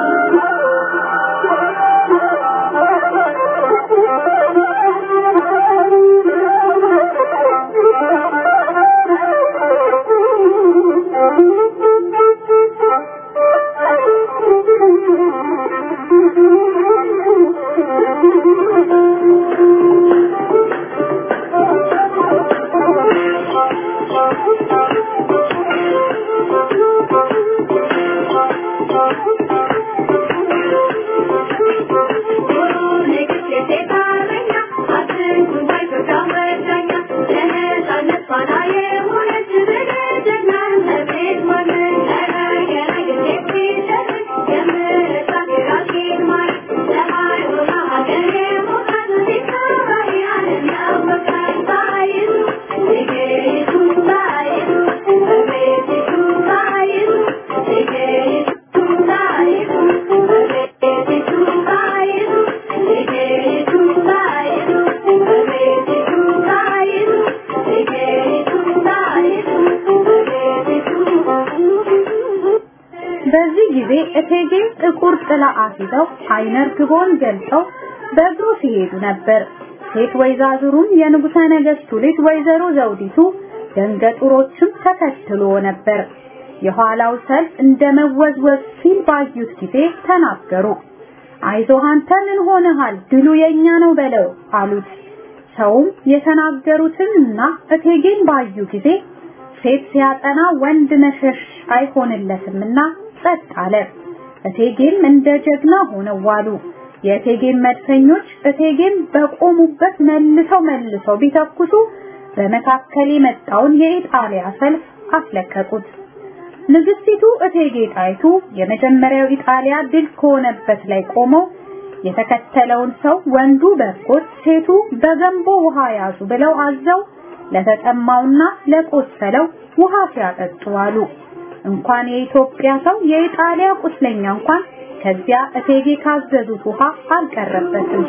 በዚህ ጊዜ እቴጌ ጥቁር ጥላ አስይዘው አይነ ርግቦን ገልጸው በእግሩ ሲሄዱ ነበር። ሴት ወይዛዝሩም የንጉሠ ነገሥቱ ልጅ ወይዘሮ ዘውዲቱ ደንገጡሮችም ተከትሎ ነበር። የኋላው ሰልፍ እንደ መወዝወዝ ሲል ባዩት ጊዜ ተናገሩ። አይዞህ አንተ ምን ሆነሃል? ድሉ የኛ ነው በለው አሉት። ሰውም የተናገሩትንና እቴጌን ባዩ ጊዜ ሴት ሲያጠና ወንድ መሸሽ አይሆንለትምና ጸጥ አለ። እቴጌም እንደ ጀግና ሆነው ዋሉ። የእቴጌም መድፈኞች እቴጌም በቆሙበት መልሰው መልሰው ቢተኩሱ በመካከል የመጣውን የኢጣሊያ ሰልፍ አስለቀቁት። ንግስቲቱ እቴጌ ጣይቱ የመጀመሪያው ኢጣሊያ ድል ከሆነበት ላይ ቆመው የተከተለውን ሰው ወንዱ በርኮት ሴቱ በገንቦ ውሃ ያዙ ብለው አዘው ለተጠማውና ለቆሰለው ውሃ ሲያጠጡ አሉ። እንኳን የኢትዮጵያ ሰው የኢጣሊያ ቁስለኛ እንኳን ከዚያ እቴጌ ካዘዙት ውሃ አልቀረበትም።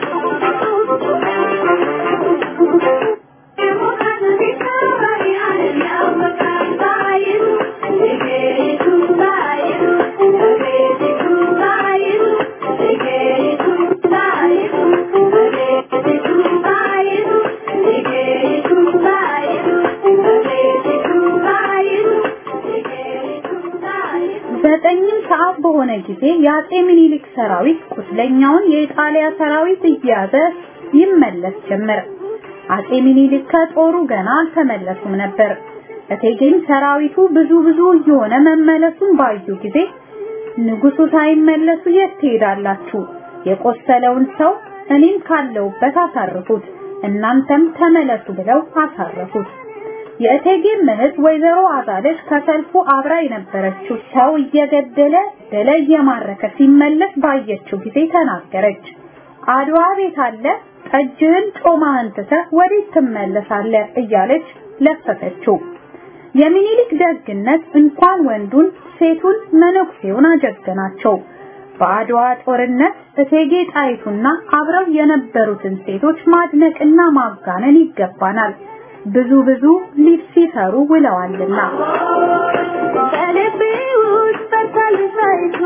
ዘጠኝም ሰዓት በሆነ ጊዜ የአጼ ምኒልክ ሰራዊት ቁስለኛውን የኢጣሊያ ሰራዊት እያዘ ይመለስ ጀመር። አጼ ምኒልክ ከጦሩ ገና አልተመለሱም ነበር። እቴጌም ሰራዊቱ ብዙ ብዙ እየሆነ መመለሱን ባዩ ጊዜ ንጉሱ ሳይመለሱ የት ትሄዳላችሁ? የቆሰለውን ሰው እኔም ካለውበት አሳርፉት፣ እናንተም ተመለሱ ብለው አሳረፉት። የእቴጌ እህት ወይዘሮ አዛለች ከሰልፉ አብራ የነበረችው ሰው እየገደለ ደለ እየማረከ ሲመለስ ባየችው ጊዜ ተናገረች። አድዋ ቤት አለ ጠጅህን ጮማህን ትተህ ወዴት ትመለሳለህ? እያለች ለፈፈችው። የሚኒሊክ ደግነት እንኳን ወንዱን ሴቱን መነኩሴውን አጀገናቸው። በአድዋ ጦርነት እቴጌ ጣይቱና አብረው የነበሩትን ሴቶች ማድነቅና ማጋነን ይገባናል። ብዙ ብዙ ሊፍ ሲሰሩ ውለዋልና በልቤ ውስጥ በርታል ጣይቱ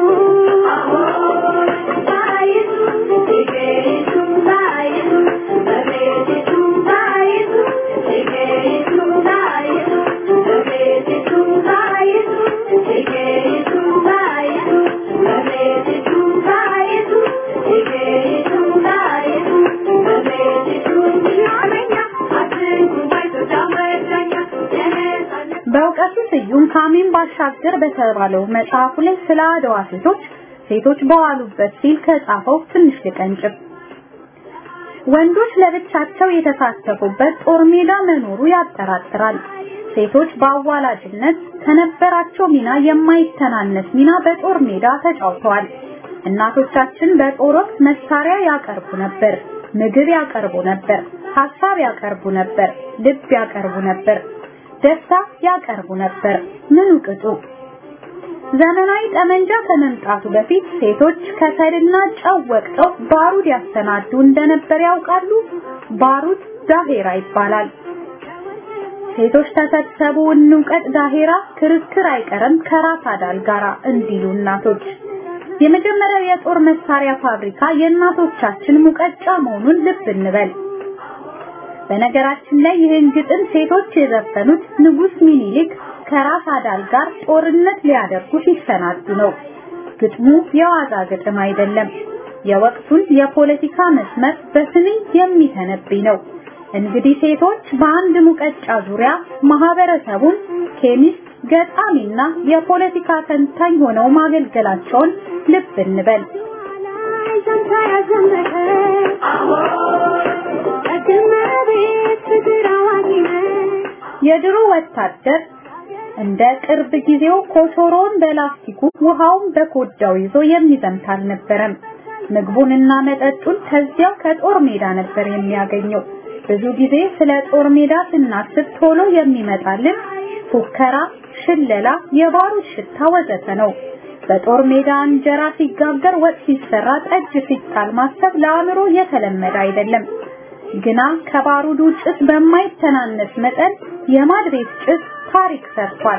ጣይቱ እቴጌይቱ ጣይቱ እመቤቲቱ ጣይቱ እቴጌይቱ ጣይቱ እመቤቲቱ ጣይቱ እቴጌይቱ ጣይቱ እመቤቲቱ ጣይቱ እቴጌይቱ ጣይቱ እመቤቲቱ አመኛ አትንኩ ባይቶ ዳመዳኛ የነጻነት በእውቀቱ ስዩም ካሚን ባሻገር በተባለው መጽሐፉ ላይ ስለ አድዋ ሴቶች ሴቶች በዋሉበት ሲል ከጻፈው ትንሽ ልቀንጭብ። ወንዶች ለብቻቸው የተሳተፉበት ጦር ሜዳ መኖሩ ያጠራጥራል። ሴቶች በአዋላጅነት ከነበራቸው ሚና የማይተናነስ ሚና በጦር ሜዳ ተጫውተዋል። እናቶቻችን በጦር ወቅት መሳሪያ ያቀርቡ ነበር፣ ምግብ ያቀርቡ ነበር፣ ሀሳብ ያቀርቡ ነበር፣ ልብ ያቀርቡ ነበር፣ ደስታ ያቀርቡ ነበር። ምኑ ቅጡ? ዘመናዊ ጠመንጃ ከመምጣቱ በፊት ሴቶች ከሰልና ጨው ወቅጠው ባሩድ ያሰናዱ እንደነበር ያውቃሉ። ባሩድ ዳሄራ ይባላል። ሴቶች ተሰብሰቡ እንውቀጥ ዳሄራ ክርክር አይቀርም ከራስ አዳል ጋራ እንዲሉ እናቶች። የመጀመሪያው የጦር መሳሪያ ፋብሪካ የእናቶቻችን ሙቀጫ መሆኑን ልብ እንበል። በነገራችን ላይ ይህን ግጥም ሴቶች የዘፈኑት ንጉስ ሚኒሊክ ከራስ አዳል ጋር ጦርነት ሊያደርጉ ሲሰናዱ ነው። ግጥሙ የዋዛ ግጥም አይደለም። የወቅቱን የፖለቲካ መስመር በስንኝ የሚተነብይ ነው። እንግዲህ ሴቶች በአንድ ሙቀጫ ዙሪያ ማህበረሰቡን ኬሚስት፣ ገጣሚና የፖለቲካ ተንታኝ ሆነው ማገልገላቸውን ልብ እንበል። የድሮ ወታደር እንደ ቅርብ ጊዜው ኮቾሮን በላስቲኩ ውሃውን በኮዳው ይዞ የሚዘምት አልነበረም። ምግቡንና መጠጡን ከዚያው ከጦር ሜዳ ነበር የሚያገኘው። ብዙ ጊዜ ስለ ጦር ሜዳ ስናስብ ቶሎ የሚመጣልን ፉከራ፣ ሽለላ፣ የባሩድ ሽታ ወዘተ ነው። በጦር ሜዳ እንጀራ ሲጋገር፣ ወጥ ሲሰራ፣ ጠጅ ሲጣል ማሰብ ለአእምሮ የተለመደ አይደለም። ግና ከባሩዱ ጭስ በማይተናነስ መጠን የማድ ቤት ጭስ ታሪክ ሰርቷል።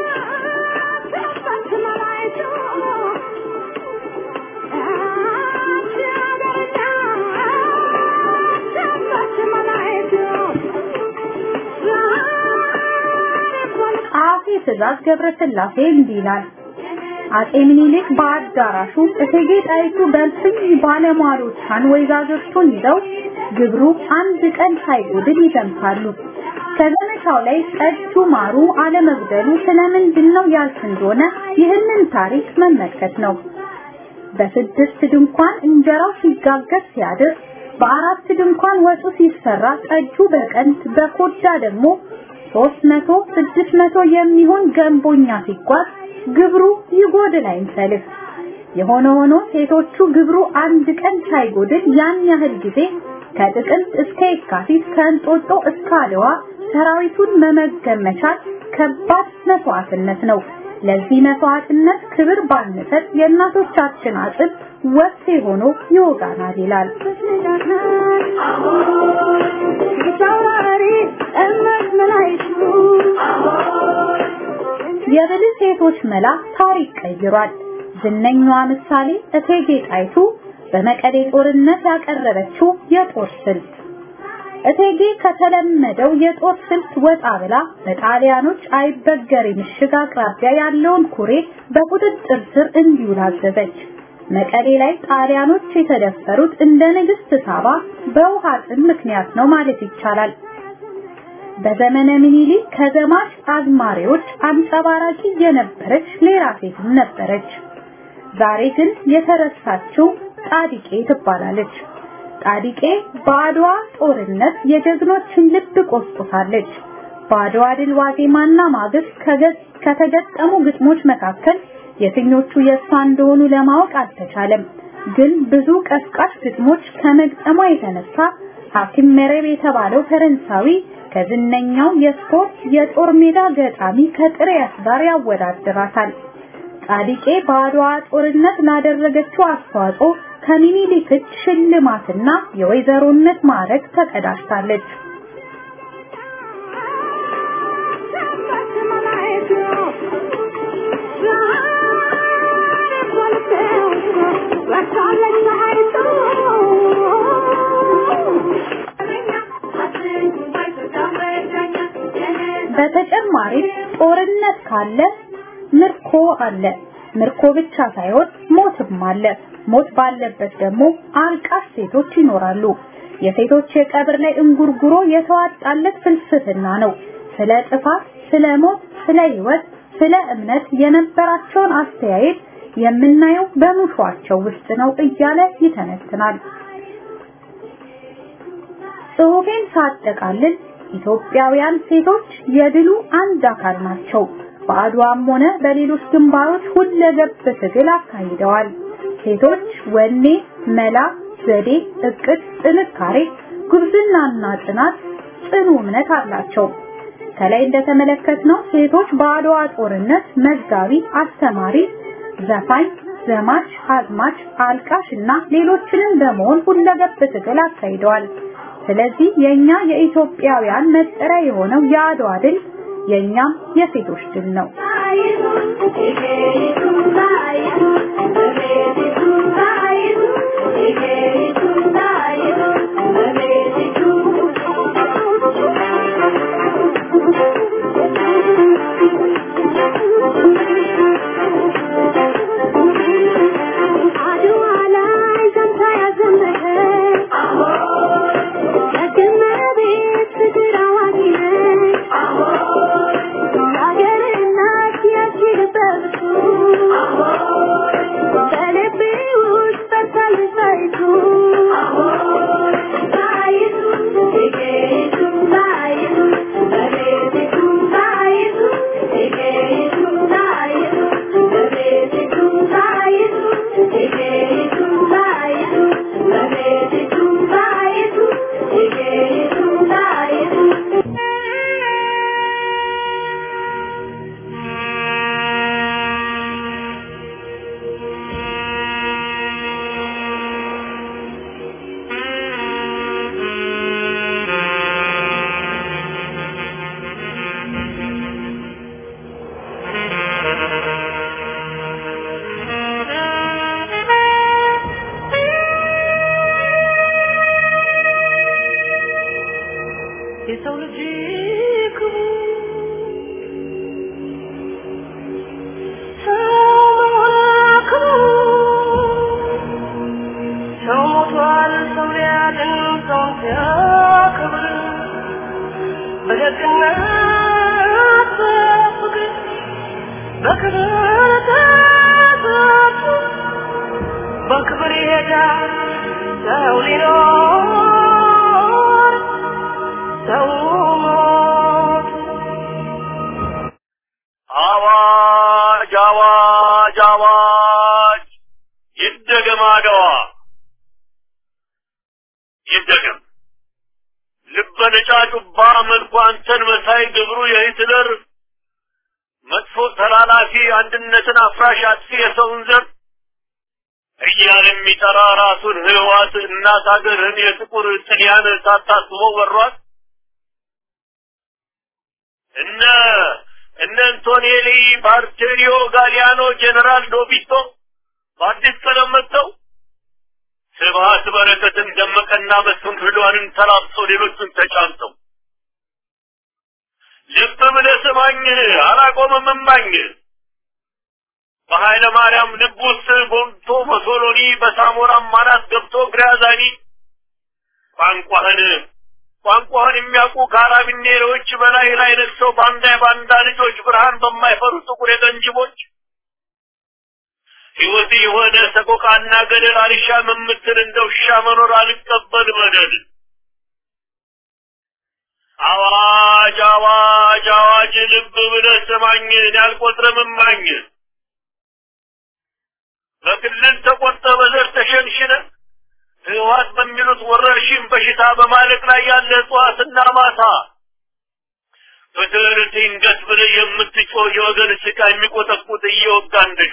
ጸሐፊ ትእዛዝ ገብረስላሴ እንዲህ ይላል። አጼ ምኒልክ በአዳራሹ እቴጌ ጣይቱ በልፍኝ ባለሟሎቿን ወይዛዝርቱን ይዘው ግብሩ አንድ ቀን ሳይጎድል ይዘምታሉ። ከዘመቻው ላይ ጠጁ ማሩ አለመጉደሉ ስለምንድን ነው ያልክ እንደሆነ ይህንን ታሪክ መመልከት ነው። በስድስት ድንኳን እንጀራው ሲጋገር ሲያድር፣ በአራት ድንኳን ወጡ ሲሰራ፣ ጠጁ በቀንት በኮዳ ደግሞ ሶስት መቶ ስድስት መቶ የሚሆን ገንቦኛ ሲጓዝ ግብሩ ይጎድል አይንሰልፍ። የሆነ ሆኖ ሴቶቹ ግብሩ አንድ ቀን ሳይጎድል ያን ያህል ጊዜ ከጥቅምት እስከ የካቲት ከእንጦጦ እስከ አድዋ ሰራዊቱን መመገብ መቻል ከባድ መስዋዕትነት ነው። ለዚህ መስዋዕትነት ክብር ባንሰጥ የእናቶቻችን አጥብ ወፍቴ ሆኖ ይወጋናል ይላል። የብልህ ሴቶች መላ ታሪክ ቀይሯል። ዝነኛዋ ምሳሌ እቴጌ ጣይቱ በመቀሌ ጦርነት ያቀረበችው የጦር ስልት እቴጌ ከተለመደው የጦር ስልት ወጣ ብላ በጣሊያኖች አይበገሬ ምሽግ አቅራቢያ ያለውን ኩሬ በቁጥጥር ስር እንዲውል አዘዘች። መቀሌ ላይ ጣሊያኖች የተደፈሩት እንደ ንግስት ሳባ በውሃ ጥም ምክንያት ነው ማለት ይቻላል። በዘመነ ምኒልክ ከዘማች አዝማሪዎች አንጸባራቂ የነበረች ሌላ ሴትም ነበረች። ዛሬ ግን የተረሳችው ጣዲቄ ትባላለች። ጣዲቄ በአድዋ ጦርነት የጀግኖችን ልብ ቆስቁሳለች። በአድዋ ድል ዋዜማና ማግስት ከተገጠሙ ግጥሞች መካከል የትኞቹ የእሷ እንደሆኑ ለማወቅ አልተቻለም። ግን ብዙ ቀስቃሽ ግጥሞች ከመግጠሟ የተነሳ ሐኪም መረብ የተባለው ፈረንሳዊ ከዝነኛው የስፖርት የጦር ሜዳ ገጣሚ ከጥሪያስ ጋር ያወዳድራታል። ጻድቄ በአድዋ ጦርነት ላደረገችው አስተዋጽኦ ከሚኒሊክ እጅ ሽልማትና የወይዘሮነት ማዕረግ ተቀዳጅታለች። በተጨማሪም ጦርነት ካለ ምርኮ አለ። ምርኮ ብቻ ሳይሆን ሞትም አለ። ሞት ባለበት ደግሞ አልቃሽ ሴቶች ይኖራሉ። የሴቶች የቀብር ላይ እንጉርጉሮ የተዋጣለት ፍልስፍና ነው። ስለ ጥፋት፣ ስለ ሞት፣ ስለ ህይወት፣ ስለ እምነት የነበራቸውን አስተያየት የምናየው በሙሿቸው ውስጥ ነው እያለ ይተነትናል። ጽሑፌን ሳጠቃልል ኢትዮጵያውያን ሴቶች የድሉ አንድ አካል ናቸው። በአድዋም ሆነ በሌሎች ግንባሮች ሁለገብ ትግል አካሂደዋል። ሴቶች ወኔ፣ መላ፣ ዘዴ፣ እቅድ፣ ጥንካሬ፣ ጉብዝናና ጽናት፣ ጽኑ እምነት አላቸው። ከላይ እንደተመለከትነው ሴቶች በአድዋ ጦርነት መጋቢ፣ አስተማሪ፣ ዘፋኝ፣ ዘማች፣ አዝማች፣ አልቃሽ እና ሌሎችንም በመሆን ሁለገብ ትግል አካሂደዋል። ስለዚህ የኛ የኢትዮጵያውያን መጠሪያ የሆነው የአድዋ ድል የኛም የሴቶች ድል ነው። አድዋ ላይ ዘምታ ያዘመተች ደግመቤት ፍቅር አዋቂ ነች የአገር እናት ያስችልበብቱ በልቤ ውስጥ በርታለች ጣይቱ ጣይቱ እቴጌይቱ ጣይቱ በቤቲቱ ጣይቱ እቴጌይቱ ጣይቱ በቤቲቱ ጣይቱ እቴጌይቱ ጣይቱ በቤቲቱ ጣይቱ እቴጌይቱ ጣይቱ የሰው ልጅ ክቡር ሰው ክቡር ሰው ሞቷል ሰው ሊያድን ሰውን ሲያከብር በደግነት በፍቅር በክብር ተጠርቶ በክብር ይሄዳል ሰው ሊኖር ሰው ሞት አዋጅ አዋጅ አዋጅ ይደገም አድዋ ይደገም ልበ ነጫጩባ መልኩ አንተን መሳይ ግብሩ የሂትለር መጥፎ ተላላፊ አንድነትን አፍራሽ አጥፊ የሰውን ዘር እያለ የሚጠራ ራሱን ህዋት እናት ሀገርህን የጥቁር ጥልያን ሳታስበው ወሯት እነ እነ አንቶኔሊ ባርቴሪዮ ጋሊያኖ ጀነራል ዶቢቶ በአዲስ ቀለም መጥተው ስብሀት በረከትን ደመቀና መስፍን ፍሏንን ተላብሰው ሌሎቹን ተጫምተው ልብ ብለህ ስማኝ አላቆምም እማኝ በኃይለ ማርያም ልብ ውስጥ ቦንቶ በሶሎኒ በሳሞራም ማናት ገብቶ ግራዛኒ ቋንቋህን ቋንቋህን የሚያውቁ ካራቢኔሮች በላይ ላይ ነግሰው ባንዳ የባንዳ ልጆች ብርሃን በማይፈሩ ጥቁር የቀንጅቦች ሕይወት የሆነ ሰቆቃና ገደል አልሻም የምትል እንደ ውሻ መኖር አልቀበል በደል አዋጅ አዋጅ አዋጅ ልብ ብለህ ስማኝ ያልቆጥርም እማኝ በክልል ተቆርጠ በዘር ተሸንሽነ ህወሓት በሚሉት ወረርሽኝ በሽታ በማለቅ ላይ ያለ እጽዋትና ማሳ ፍትህን ድንገት ብለህ የምትጮህ የወገን ስቃ የሚቆጠቁጥ እየወጋ እንደሹ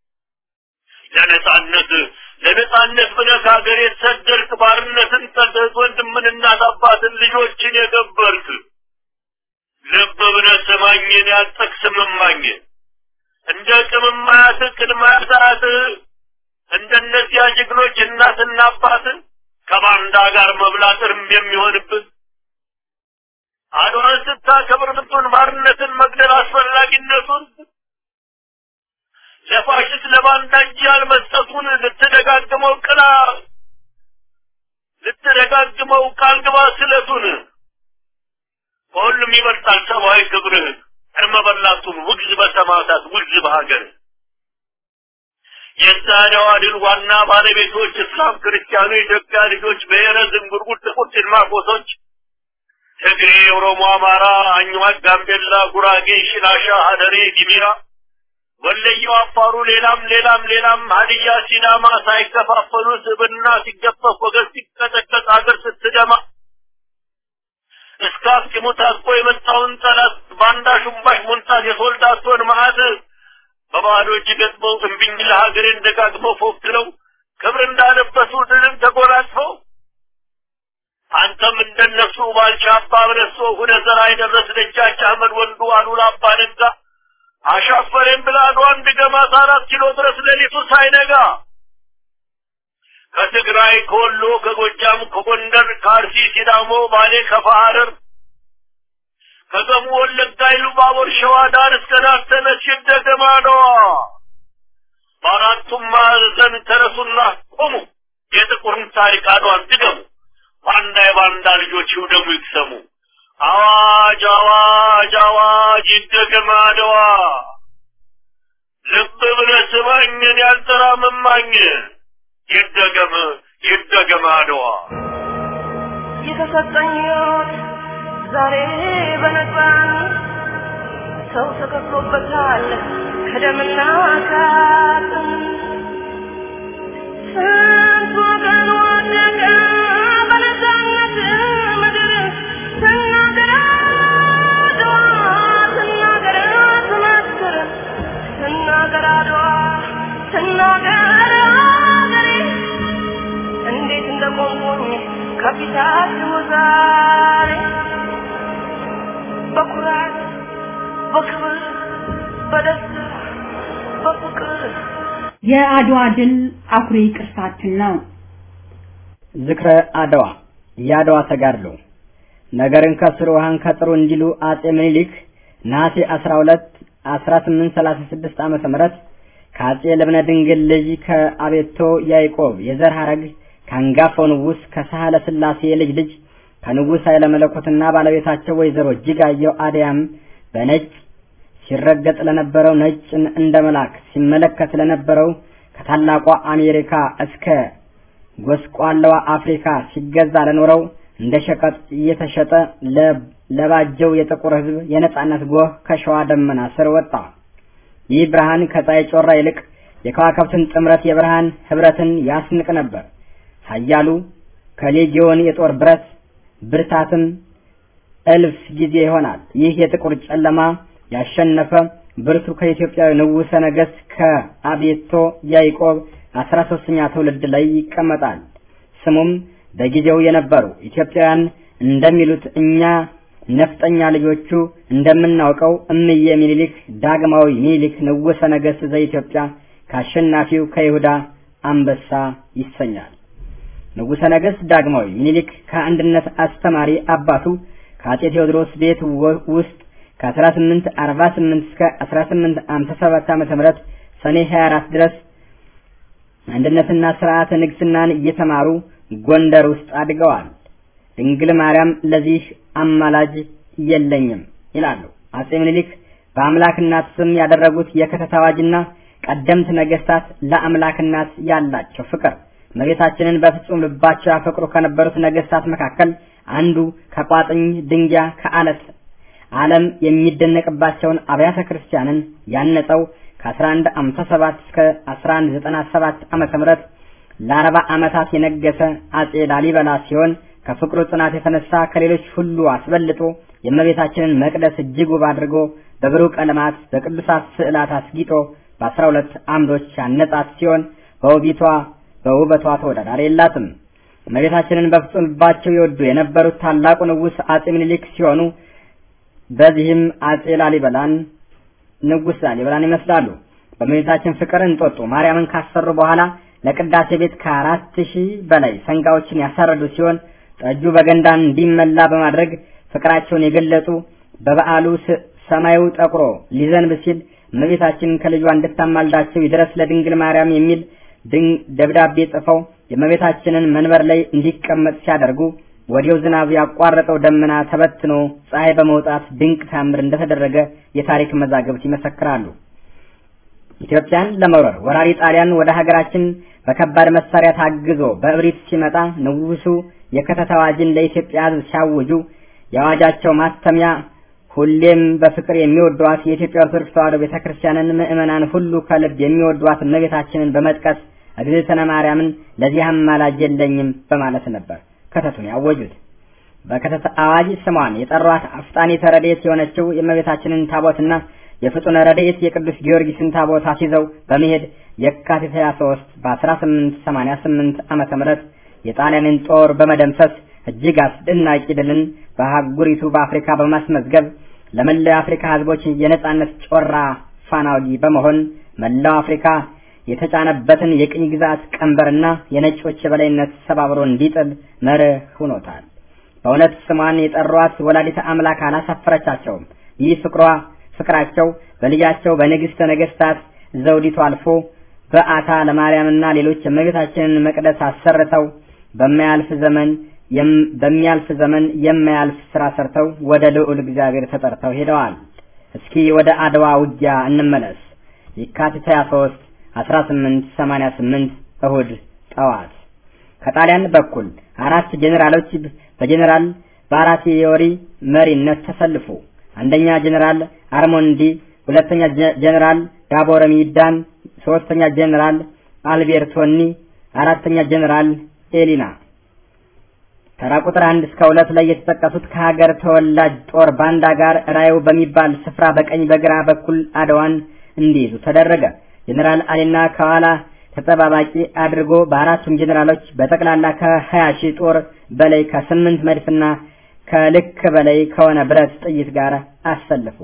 ለነጻነት ለነጻነት ብለህ ከሀገር የተሰደድክ ባርነትን ጠልተህ ወንድምን እናት አባትን ልጆችን የገበርክ ልብ ብለህ ስማኝን ያልጠቅስም እማኝ እንደ ቅምማያት ቅድማያት እንደነዚያ ጀግኖች እናትና አባት ከባንዳ ጋር መብላት እርም የሚሆንብን አድዋን ስታከብር ምጡን ባርነትን መግደል አስፈላጊነቱን ለፋሽስት ለባንዳ እጅ ያልመስጠቱን ልትደጋግመው ቅላ ልትደጋግመው ቃል ግባ ስለቱን ከሁሉም ይበልጣል ሰብአዊ ክብርህ እርመ በላቱን ውግዝ በሰማዕታት ውግዝ በሀገር የዛሬዋ ድል ዋና ባለቤቶች እስላም፣ ክርስቲያኑ፣ የኢትዮጵያ ልጆች፣ ብሔረ ዝንጉርጉር፣ ጥቁር ጭልማቆሶች፣ ትግሬ፣ ኦሮሞ፣ አማራ፣ አኝዋክ፣ ጋምቤላ፣ ጉራጌ፣ ሽናሻ፣ ሀደሬ፣ ዲሚራ፣ ወለየው፣ አፋሩ፣ ሌላም ሌላም ሌላም ሀዲያ፣ ሲዳማ ሳይከፋፈሉ ስብና ሲገፈፍ ወገን ሲቀጠቀጥ አገር ስትደማ እስከ አስኪሙ ታጥቆ የመጣውን ጠላት ባንዳ ሹምባሽ ሞንታት የሶልዳቶን መዓት በባዶ እጅ ገጥመው እምቢኝ ለሀገሬን ደጋግመው ፎክረው ክብር እንዳለበሱ ድልን ተጎናጽፈው አንተም እንደነሱ ባልቻ አባ በለሶ ሁነ ዘራ የደረስ ደጃች አህመድ ወንዱ አሉላ አባ ነጋ አሻፈሬን ብላ አድዋን ድገማት አራት ኪሎ ድረስ ሌሊቱ ሳይነጋ ከትግራይ ከወሎ ከጎጃም ከጎንደር ከአርሲ ሲዳሞ ባሌ ከፋ ሐረር ከገሙ ወለጋ ኢሉባቦር ሸዋ ዳር እስከ ናተነች ይደገማ ነዋ በአራቱም ማዕዘን ተነሱና ቆሙ የጥቁርን ታሪክ አድዋን ድገሙ ባንዳ የባንዳ ልጆች ይውደሙ ይቅሰሙ አዋጅ አዋጅ አዋጅ ይደገም አድዋ ልብ ብለህ ስማኝን ያልጠራ መማኝ ይደገም ይደገም አድዋ የተሰጠኝ ሕይወት ዛሬ በነፃነት ሰው ተከፍሎበታል ከደምና ከአጥንት ስንት ወገን ወደቀ በነፃነት ምድር ስናገር አድዋ ስናገር ትመስክር ስናገር አድዋ ስናገር አገሬ እንዴት እንደቆምኩኝ ከፊታችሁ ዛሬ በኩራት በክብር በደስታ በፍቅር የአድዋ ድል አኩሪ ቅርሳችን ነው። ዝክረ አድዋ የአድዋ ተጋድሎ ነገርን ከስሩ ውሃን ከጥሩ እንዲሉ አጼ ምኒልክ ነሐሴ 12 1836 ዓመተ ምህረት ከአጼ ልብነ ድንግል ልጅ ከአቤቶ ያዕቆብ የዘር ሐረግ ከአንጋፋው ንጉሥ ከሳህለ ሥላሴ የልጅ ልጅ ከንጉሥ ኃይለ መለኮትና ባለቤታቸው ወይዘሮ እጅጋየሁ አድያም በነጭ ሲረገጥ ለነበረው ነጭን እንደ መልአክ ሲመለከት ለነበረው ከታላቋ አሜሪካ እስከ ጎስቋላዋ አፍሪካ ሲገዛ ለኖረው እንደ ሸቀጥ እየተሸጠ ለባጀው የጥቁር ሕዝብ የነጻነት ጎህ ከሸዋ ደመና ስር ወጣ። ይህ ብርሃን ከፀሐይ ጮራ ይልቅ የከዋክብትን ጥምረት የብርሃን ህብረትን ያስንቅ ነበር። ኃያሉ ከሌጊዮን የጦር ብረት ብርታትም እልፍ ጊዜ ይሆናል። ይህ የጥቁር ጨለማ ያሸነፈ ብርቱ ከኢትዮጵያዊ ንጉሠ ነገሥት ከአቤቶ ያዕቆብ አስራ ሶስተኛ ትውልድ ላይ ይቀመጣል። ስሙም በጊዜው የነበሩ ኢትዮጵያውያን እንደሚሉት እኛ ነፍጠኛ ልጆቹ እንደምናውቀው እምዬ ሚኒሊክ ዳግማዊ ሚኒሊክ ንጉሠ ነገሥት ዘኢትዮጵያ ከአሸናፊው ከይሁዳ አንበሳ ይሰኛል። ንጉሠ ነገሥት ዳግማዊ ሚኒሊክ ከአንድነት አስተማሪ አባቱ ከአጼ ቴዎድሮስ ቤት ውስጥ ከ1848 እስከ 1857 ዓ.ም ሰኔ 24 ድረስ አንድነትና ስርዓተ ንግስናን እየተማሩ ጎንደር ውስጥ አድገዋል። ድንግል ማርያም ለዚህ አማላጅ የለኝም ይላሉ። አጼ ምኒልክ በአምላክ እናት ስም ያደረጉት የክተት አዋጅና ቀደምት ነገስታት ለአምላክ እናት ያላቸው ፍቅር እመቤታችንን በፍጹም ልባቸው ያፈቅሩ ከነበሩት ነገስታት መካከል አንዱ ከቋጥኝ ድንጋይ ከአለት ዓለም የሚደነቅባቸውን አብያተ ክርስቲያንን ያነጸው ከ1157 እስከ 1197 ዓመተ ምህረት ለአርባ ዓመታት የነገሰ አጼ ላሊበላ ሲሆን ከፍቅሩ ጽናት የተነሳ ከሌሎች ሁሉ አስበልጦ የእመቤታችንን መቅደስ እጅግ ውብ አድርጎ በብሩህ ቀለማት በቅዱሳት ስዕላት አስጊጦ በአስራ ሁለት አምዶች ያነጻት ሲሆን በውቢቷ በውበቷ ተወዳዳሪ የላትም። እመቤታችንን በፍጹም ልባቸው ይወዱ የነበሩት ታላቁ ንጉሥ አጼ ምኒልክ ሲሆኑ በዚህም አጼ ላሊበላን ንጉሥ ላሊበላን ይመስላሉ። በእመቤታችን ፍቅር እንጦጦ ማርያምን ካሰሩ በኋላ ለቅዳሴ ቤት ከአራት ሺህ በላይ ሰንጋዎችን ያሳረዱ ሲሆን ጠጁ በገንዳን እንዲመላ በማድረግ ፍቅራቸውን የገለጹ በበዓሉ ሰማዩ ጠቁሮ ሊዘንብ ሲል እመቤታችንን ከልጇ እንድታማልዳቸው ይድረስ ለድንግል ማርያም የሚል ደብዳቤ ጽፈው የእመቤታችንን መንበር ላይ እንዲቀመጥ ሲያደርጉ ወዲያው ዝናብ ያቋረጠው ደመና ተበትኖ ፀሐይ በመውጣት ድንቅ ታምር እንደተደረገ የታሪክ መዛግብት ይመሰክራሉ። ኢትዮጵያን ለመውረር ወራሪ ጣሊያን ወደ ሀገራችን በከባድ መሳሪያ ታግዞ በእብሪት ሲመጣ ንጉሱ የክተት አዋጅን ለኢትዮጵያ ሕዝብ ሲያውጁ የአዋጃቸው ማተሚያ ሁሌም በፍቅር የሚወዷት የኢትዮጵያ ኦርቶዶክስ ተዋሕዶ ቤተክርስቲያንን ምዕመናን ሁሉ ከልብ የሚወዷት እመቤታችንን በመጥቀስ እግዝእትነ ማርያምን ለዚህ አማላጅ የለኝም በማለት ነበር ከተቱን ያወጁት። በከተት አዋጅ ስሟን የጠሯት አፍጣኔተ ረድኤት የሆነችው የእመቤታችንን ታቦትና የፍጡነ ረድኤት የቅዱስ ጊዮርጊስን ታቦት አስይዘው በመሄድ የካቲት 23 በ1888 ዓመተ ምህረት የጣሊያንን ጦር በመደምሰስ እጅግ አስደናቂ ድልን በአህጉሪቱ በአፍሪካ በማስመዝገብ ለመላው የአፍሪካ ህዝቦች የነጻነት ጮራ ፋናወጊ በመሆን መላው አፍሪካ የተጫነበትን የቅኝ ግዛት ቀንበርና የነጮች የበላይነት ሰባብሮ እንዲጥል መርህ ሆኖታል። በእውነት ስሟን የጠሯት ወላዲተ አምላክ አላሳፈረቻቸውም። ይህ ፍቅሯ ፍቅራቸው በልጃቸው በንግሥተ ነገሥታት ዘውዲቱ አልፎ በአታ ለማርያምና ሌሎች የእመቤታችንን መቅደስ አሰርተው በማያልፍ ዘመን በሚያልፍ ዘመን የማያልፍ ስራ ሰርተው ወደ ልዑል እግዚአብሔር ተጠርተው ሄደዋል። እስኪ ወደ አድዋ ውጊያ እንመለስ። የካቲት 23 1888 እሁድ ጠዋት ከጣሊያን በኩል አራት ጄኔራሎች በጄኔራል ባራቲዮሪ መሪነት ተሰልፉ። አንደኛ ጄኔራል አርሞንዲ፣ ሁለተኛ ጄኔራል ጋቦረ ሚዳን፣ ሶስተኛ ጄኔራል አልቤርቶኒ፣ አራተኛ ጄኔራል ኤሊና። ተራ ቁጥር አንድ እስከ ሁለት ላይ የተጠቀሱት ከሀገር ተወላጅ ጦር ባንዳ ጋር ራዩ በሚባል ስፍራ በቀኝ በግራ በኩል አድዋን እንዲይዙ ተደረገ። ጄኔራል አሊና ከኋላ ተጠባባቂ አድርጎ በአራቱም ጄኔራሎች በጠቅላላ ከሀያ ሺህ ጦር በላይ ከስምንት መድፍና ከልክ በላይ ከሆነ ብረት ጥይት ጋር አሰልፉ።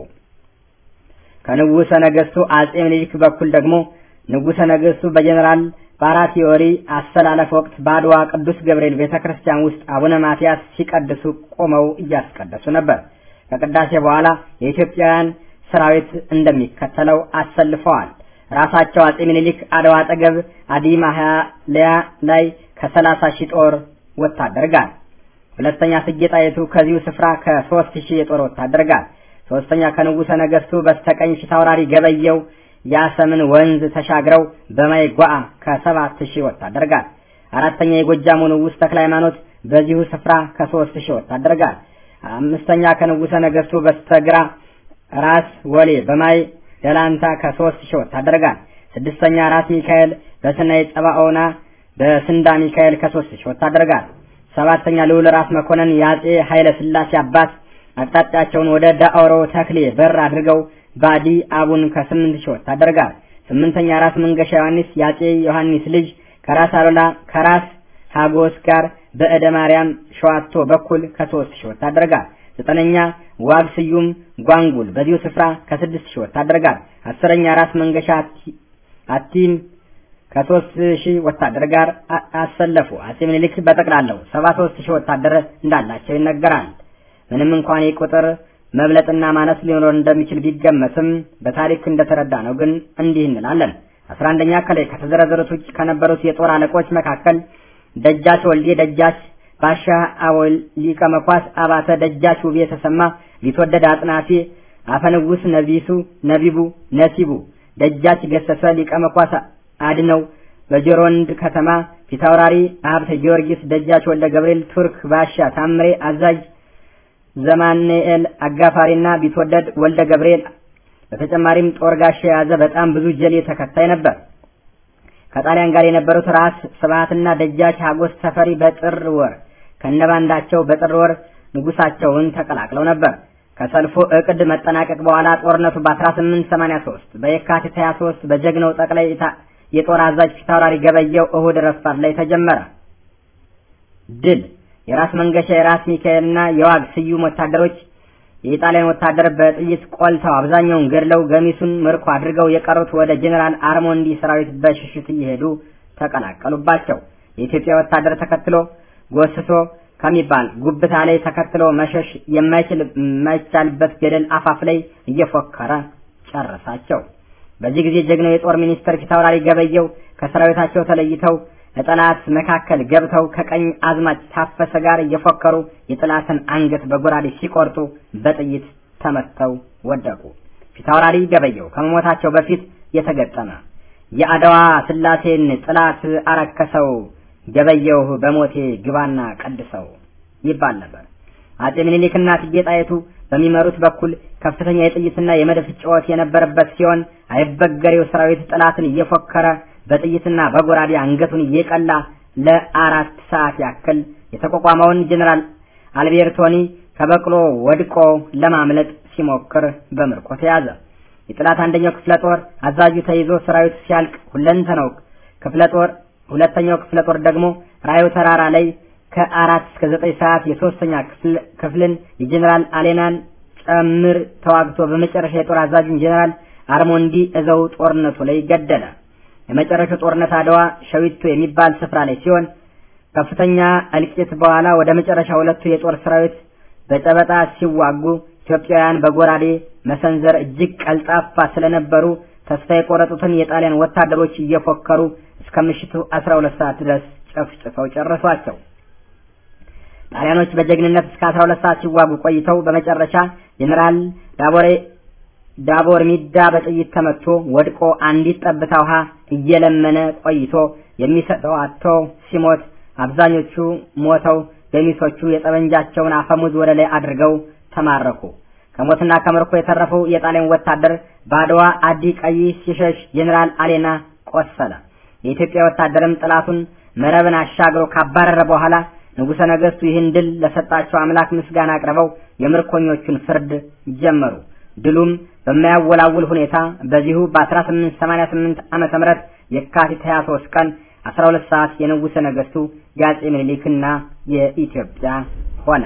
ከንጉሠ ነገሥቱ አጼ ምኒልክ በኩል ደግሞ ንጉሠ ነገሥቱ በጄኔራል ባራቲዮሪ አሰላለፍ ወቅት በአድዋ ቅዱስ ገብርኤል ቤተክርስቲያን ውስጥ አቡነ ማትያስ ሲቀድሱ ቆመው እያስቀደሱ ነበር። ከቅዳሴ በኋላ የኢትዮጵያውያን ሰራዊት እንደሚከተለው አሰልፈዋል። ራሳቸው አጼ ምኒልክ አድዋ አጠገብ አዲማ ሀያ ላይ ከሰላሳ ሺህ ጦር ወታደር ጋር፣ ሁለተኛ እቴጌ ጣይቱ ከዚሁ ስፍራ ከሶስት ሺህ የጦር ወታደር ጋር፣ ሶስተኛ ከንጉሠ ነገሥቱ በስተቀኝ ፊታውራሪ ገበየው ያሰምን ወንዝ ተሻግረው በማይጓአ ከሰባት ሺህ ወታደር ጋር፣ አራተኛ የጎጃሙ ንጉሥ ተክለ ሃይማኖት በዚሁ ስፍራ ከሶስት ሺህ ወታደር ጋር፣ አምስተኛ ከንጉሠ ነገሥቱ በስተግራ ራስ ወሌ በማይ ደላንታ ከሶስት ሺህ ወታደር ጋር፣ ስድስተኛ ራስ ሚካኤል በሰናይ ጸባኦና በስንዳ ሚካኤል ከሶስት ሺህ ወታደር ጋር፣ ሰባተኛ ልዑል ራስ መኮንን የአጼ ኃይለ ሥላሴ አባት አቅጣጫቸውን ወደ ዳኦሮ ተክሌ በር አድርገው ባዲ አቡን ከስምንት ሺህ ወታደር ጋር፣ ስምንተኛ ራስ መንገሻ ዮሐንስ የአጼ ዮሐንስ ልጅ ከራስ አሉላ ከራስ ሀጎስ ጋር በእደ ማርያም ሸዋቶ በኩል ከሶስት ሺህ ወታደር ጋር፣ ዘጠነኛ ዋግ ስዩም ጓንጉል በዚሁ ስፍራ ከስድስት ሺህ ወታደር ጋር፣ አስረኛ ራስ መንገሻ አቲም ከሶስት ሺህ ወታደር ጋር አሰለፉ። አጼ ምኒልክ በጠቅላላው ሰባ ሶስት ሺህ ወታደር እንዳላቸው ይነገራል። ምንም እንኳን የቁጥር መብለጥና ማነስ ሊኖር እንደሚችል ቢገመትም በታሪክ እንደተረዳ ነው ግን እንዲህ እንላለን። አስራ አንደኛ ከላይ ከተዘረዘሩት ውጭ ከነበሩት የጦር አለቆች መካከል ደጃች ወልዴ፣ ደጃች ባሻ አወል፣ ሊቀ መኳስ አባተ፣ ደጃች ውቤ ተሰማ፣ ቢትወደድ አጥናፌ፣ አፈንጉስ ነቢሱ ነቢቡ ነሲቡ፣ ደጃች ገሰሰ፣ ሊቀ መኳስ አድነው፣ በጆሮንድ ከተማ ፊታውራሪ ሀብተ ጊዮርጊስ፣ ደጃች ወልደ ገብርኤል፣ ቱርክ ባሻ ታምሬ አዛዥ ዘማንኤል አጋፋሪና ቢትወደድ ወልደ ገብርኤል በተጨማሪም ጦር ጋሻ የያዘ በጣም ብዙ ጀሌ ተከታይ ነበር። ከጣሊያን ጋር የነበሩት ራስ ስብሐትና ደጃች ሀጎስ ተፈሪ በጥር ወር ከነባንዳቸው በጥር ወር ንጉሳቸውን ተቀላቅለው ነበር። ከሰልፉ እቅድ መጠናቀቅ በኋላ ጦርነቱ በ1883 በየካቲት 23 በጀግናው ጠቅላይ የጦር አዛዥ ፊታውራሪ ገበየው እሁድ ረፋት ላይ ተጀመረ። ድል የራስ መንገሻ የራስ ሚካኤልና የዋግ ስዩም ወታደሮች የኢጣሊያን ወታደር በጥይት ቆልተው አብዛኛውን ገድለው ገሚሱን ምርኮ አድርገው የቀሩት ወደ ጄኔራል አርሞንዲ ሰራዊት በሽሽት እየሄዱ ተቀላቀሉባቸው። የኢትዮጵያ ወታደር ተከትሎ ጎስሶ ከሚባል ጉብታ ላይ ተከትሎ መሸሽ የማይችል የማይቻልበት ገደል አፋፍ ላይ እየፎከረ ጨረሳቸው። በዚህ ጊዜ ጀግናው የጦር ሚኒስትር ፊታውራሪ ገበየው ከሰራዊታቸው ተለይተው ለጠላት መካከል ገብተው ከቀኝ አዝማች ታፈሰ ጋር እየፎከሩ የጠላትን አንገት በጎራዴ ሲቆርጡ በጥይት ተመተው ወደቁ። ፊታውራሪ ገበየው ከመሞታቸው በፊት የተገጠመ የአድዋ ስላሴን ጥላት አረከሰው ገበየው በሞቴ ግባና ቀድሰው ይባል ነበር። አጼ ምኒልክና እቴጌ ጣይቱ በሚመሩት በኩል ከፍተኛ የጥይትና የመድፍ ጩኸት የነበረበት ሲሆን አይበገሬው ሰራዊት ጠላትን እየፎከረ በጥይትና በጎራዴ አንገቱን እየቀላ ለአራት ሰዓት ያክል የተቋቋመውን ጀኔራል አልቤርቶኒ ከበቅሎ ወድቆ ለማምለጥ ሲሞክር በምርኮ ተያዘ። የጠላት አንደኛው ክፍለ ጦር አዛዡ ተይዞ ሰራዊቱ ሲያልቅ ሁለንተናው ክፍለ ጦር ሁለተኛው ክፍለ ጦር ደግሞ ራዩ ተራራ ላይ ከአራት እስከ ዘጠኝ ሰዓት የሶስተኛ ክፍልን የጀኔራል አሌናን ጨምር ተዋግቶ በመጨረሻ የጦር አዛዡን ጀኔራል አርሞንዲ እዘው ጦርነቱ ላይ ገደለ። የመጨረሻው ጦርነት አድዋ ሸዊቶ የሚባል ስፍራ ላይ ሲሆን ከፍተኛ እልቂት በኋላ ወደ መጨረሻ ሁለቱ የጦር ሰራዊት በጨበጣ ሲዋጉ ኢትዮጵያውያን በጎራዴ መሰንዘር እጅግ ቀልጣፋ ስለነበሩ ተስፋ የቆረጡትን የጣሊያን ወታደሮች እየፎከሩ እስከ ምሽቱ 12 ሰዓት ድረስ ጨፍጭፈው ጨረሷቸው። ጣሊያኖች በጀግንነት እስከ 12 ሰዓት ሲዋጉ ቆይተው በመጨረሻ ጀኔራል ዳቦሬ ዳቦር ሚዳ በጥይት ተመቶ ወድቆ አንዲት ጠብታ ውሃ እየለመነ ቆይቶ የሚሰጠው አጥቶ ሲሞት አብዛኞቹ ሞተው ገሚሶቹ የጠመንጃቸውን አፈሙዝ ወደ ላይ አድርገው ተማረኩ። ከሞትና ከምርኮ የተረፈው የጣሊያን ወታደር በአድዋ አዲ ቀይ ሲሸሽ ጀኔራል አሌና ቆሰለ። የኢትዮጵያ ወታደርም ጠላቱን መረብን አሻግሮ ካባረረ በኋላ ንጉሠ ነገሥቱ ይህን ድል ለሰጣቸው አምላክ ምስጋና አቅርበው የምርኮኞቹን ፍርድ ጀመሩ። ድሉም በማያወላውል ሁኔታ በዚሁ በ1888 ዓመተ ምህረት የካቲት 23 ቀን 12 ሰዓት የንጉሠ ነገሥቱ የአፄ ምኒልክና የኢትዮጵያ ሆነ።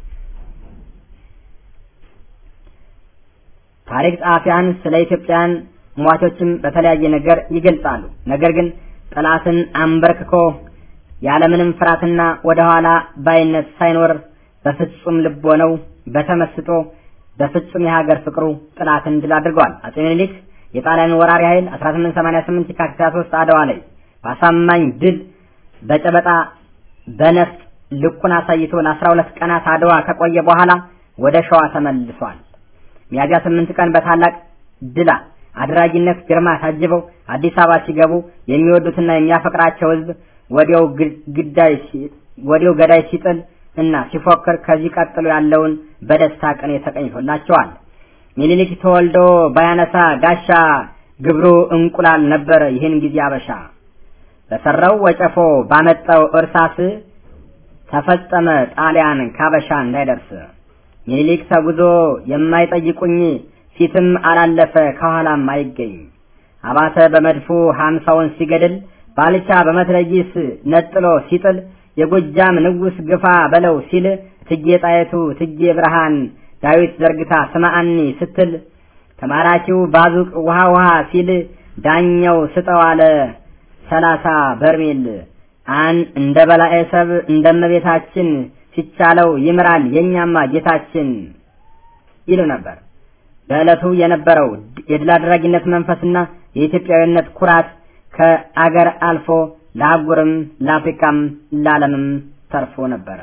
ታሪክ ጸሐፊያን ስለ ኢትዮጵያን ሟቾችም በተለያየ ነገር ይገልጻሉ። ነገር ግን ጠላትን አንበርክኮ ያለምንም ፍርሃትና ወደ ኋላ ባይነት ሳይኖር በፍጹም ልቦነው በተመስጦ በፍጹም የሀገር ፍቅሩ ጠላትን ድል አድርገዋል። አፄ ምኒልክ የጣሊያን ወራሪ ኃይል 1888 የካቲት 23 አድዋ ላይ በአሳማኝ ድል በጨበጣ በነፍጥ ልኩን አሳይቶ ለ12 ቀናት አድዋ ከቆየ በኋላ ወደ ሸዋ ተመልሷል። ሚያዝያ 8 ቀን በታላቅ ድላ አድራጊነት ግርማ ታጅበው አዲስ አበባ ሲገቡ የሚወዱትና የሚያፈቅራቸው ሕዝብ ወዲያው ግዳይ ወዲያው ገዳይ ሲጥል እና ሲፎክር ከዚህ ቀጥሎ ያለውን በደስታ ቀን ተቀኝቶላቸዋል። ሚኒሊክ ተወልዶ ባያነሳ ጋሻ ግብሩ እንቁላል ነበር ይህን ጊዜ አበሻ በሰራው ወጨፎ ባመጣው እርሳስ ተፈጸመ ጣሊያን ካበሻ እንዳይደርስ ሚኒሊክ ተጉዞ የማይጠይቁኝ ፊትም አላለፈ ከኋላም አይገኝ አባተ በመድፉ ሀምሳውን ሲገድል ባልቻ በመትረጊስ ነጥሎ ሲጥል የጎጃም ንጉስ ግፋ በለው ሲል ትጌ ጣይቱ ትጌ ብርሃን ዳዊት ዘርግታ ስማአኒ ስትል ተማራኪው ባዙቅ ውሃ ውሃ ሲል ዳኛው ስጠው አለ ሰላሳ በርሜል አን እንደ በላዔ ሰብ እንደመቤታችን ሲቻለው ይምራል የኛማ ጌታችን ይሉ ነበር። በዕለቱ የነበረው የድል አድራጊነት መንፈስና የኢትዮጵያዊነት ኩራት ከአገር አልፎ ለአህጉርም ለአፍሪካም ለዓለምም ተርፎ ነበረ።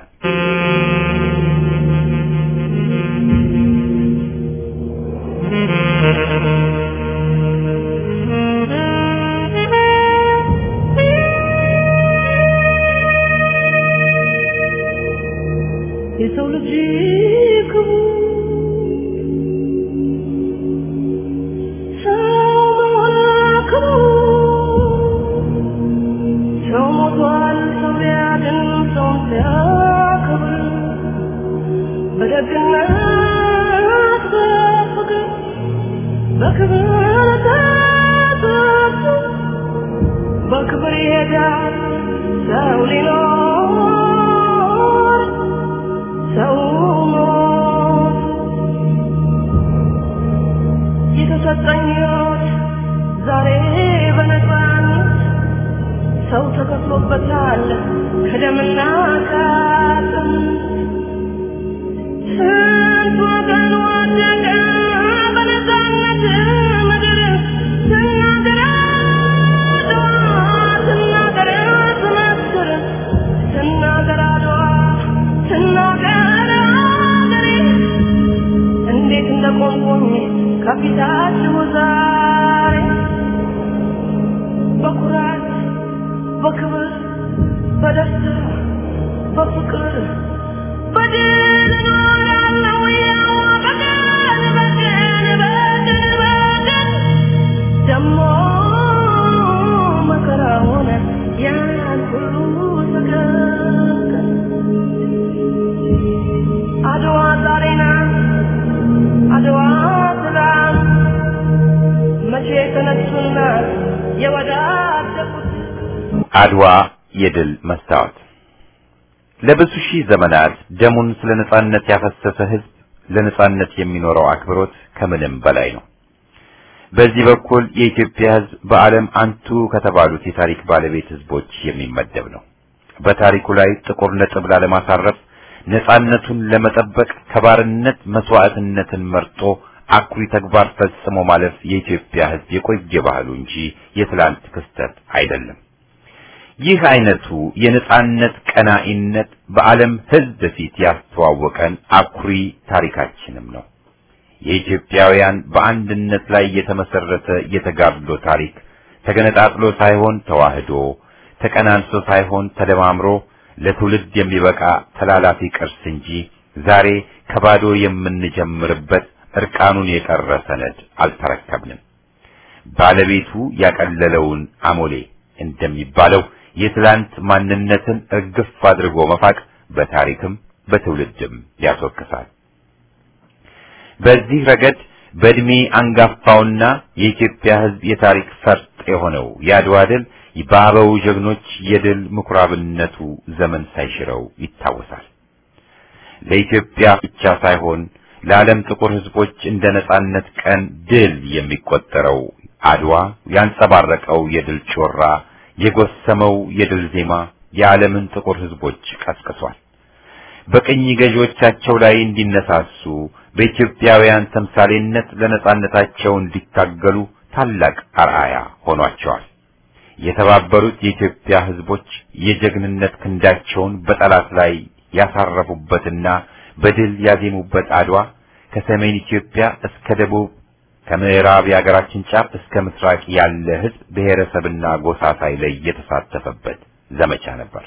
የሰው ልጅ ክቡር ሰው ክቡር ሰው ሞቷል ሰው ሊያድን ሰው ሲያከብር በደግነት በፍቅር በክብር ተጠርቶ በክብር ይሄዳል ሰው ሊኖር ሰው ሞት የተሰጠኝ ሕይወት ዛሬ በነፃነት ሰው ተከፍሎበታል ከደምና ከአጥንት ስንት ወገን ወደቀ በነፃነት ምድር ስናገር አድዋ ስናገር ስመ ቆምኩኝ ከፊታችሁ ዛሬ በኩራት በክብር በደስታ በፍቅር በድል እኖራለሁ ያው በቀን በቀን በቀን በቀን ደሞ መከራውን ያን ሁሉ ተቀቀን አድዋ ዛሬ ናት አድዋ ትላንት መቼ ተነሱና የወዳደቁት አድዋ የድል መስታወት ለብዙ ሺህ ዘመናት ደሙን ስለ ነጻነት ያፈሰሰ ህዝብ ለነጻነት የሚኖረው አክብሮት ከምንም በላይ ነው። በዚህ በኩል የኢትዮጵያ ህዝብ በዓለም አንቱ ከተባሉት የታሪክ ባለቤት ህዝቦች የሚመደብ ነው። በታሪኩ ላይ ጥቁር ነጥብ ላለማሳረፍ ነጻነቱን ለመጠበቅ ከባርነት መስዋዕትነትን መርጦ አኩሪ ተግባር ፈጽሞ ማለፍ የኢትዮጵያ ህዝብ የቆየ ባህሉ እንጂ የትላንት ክስተት አይደለም። ይህ አይነቱ የነጻነት ቀናኢነት በዓለም ህዝብ ፊት ያስተዋወቀን አኩሪ ታሪካችንም ነው። የኢትዮጵያውያን በአንድነት ላይ የተመሰረተ የተጋድሎ ታሪክ ተገነጣጥሎ ሳይሆን ተዋህዶ፣ ተቀናንሶ ሳይሆን ተደማምሮ ለትውልድ የሚበቃ ተላላፊ ቅርስ እንጂ ዛሬ ከባዶ የምንጀምርበት እርቃኑን የቀረ ሰነድ አልተረከብንም። ባለቤቱ ያቀለለውን አሞሌ እንደሚባለው የትላንት ማንነትን እርግፍ አድርጎ መፋቅ በታሪክም በትውልድም ያስወቅሳል። በዚህ ረገድ በእድሜ አንጋፋውና የኢትዮጵያ ሕዝብ የታሪክ ፈርጥ የሆነው የአድዋ ድል በአበው ጀግኖች የድል ምኩራብነቱ ዘመን ሳይሽረው ይታወሳል። ለኢትዮጵያ ብቻ ሳይሆን ለዓለም ጥቁር ሕዝቦች እንደ ነጻነት ቀን ድል የሚቆጠረው አድዋ ያንጸባረቀው የድል ጮራ የጎሰመው የድል ዜማ የዓለምን ጥቁር ሕዝቦች ቀስቅሷል። በቅኝ ገዢዎቻቸው ላይ እንዲነሳሱ በኢትዮጵያውያን ተምሳሌነት ለነጻነታቸው እንዲታገሉ ታላቅ አርአያ ሆኗቸዋል። የተባበሩት የኢትዮጵያ ሕዝቦች የጀግንነት ክንዳቸውን በጠላት ላይ ያሳረፉበትና በድል ያዜሙበት አድዋ ከሰሜን ኢትዮጵያ እስከ ደቡብ ከምዕራብ የሀገራችን ጫፍ እስከ ምስራቅ ያለ ሕዝብ ብሔረሰብና ጎሳ ሳይለይ የተሳተፈበት ዘመቻ ነበር።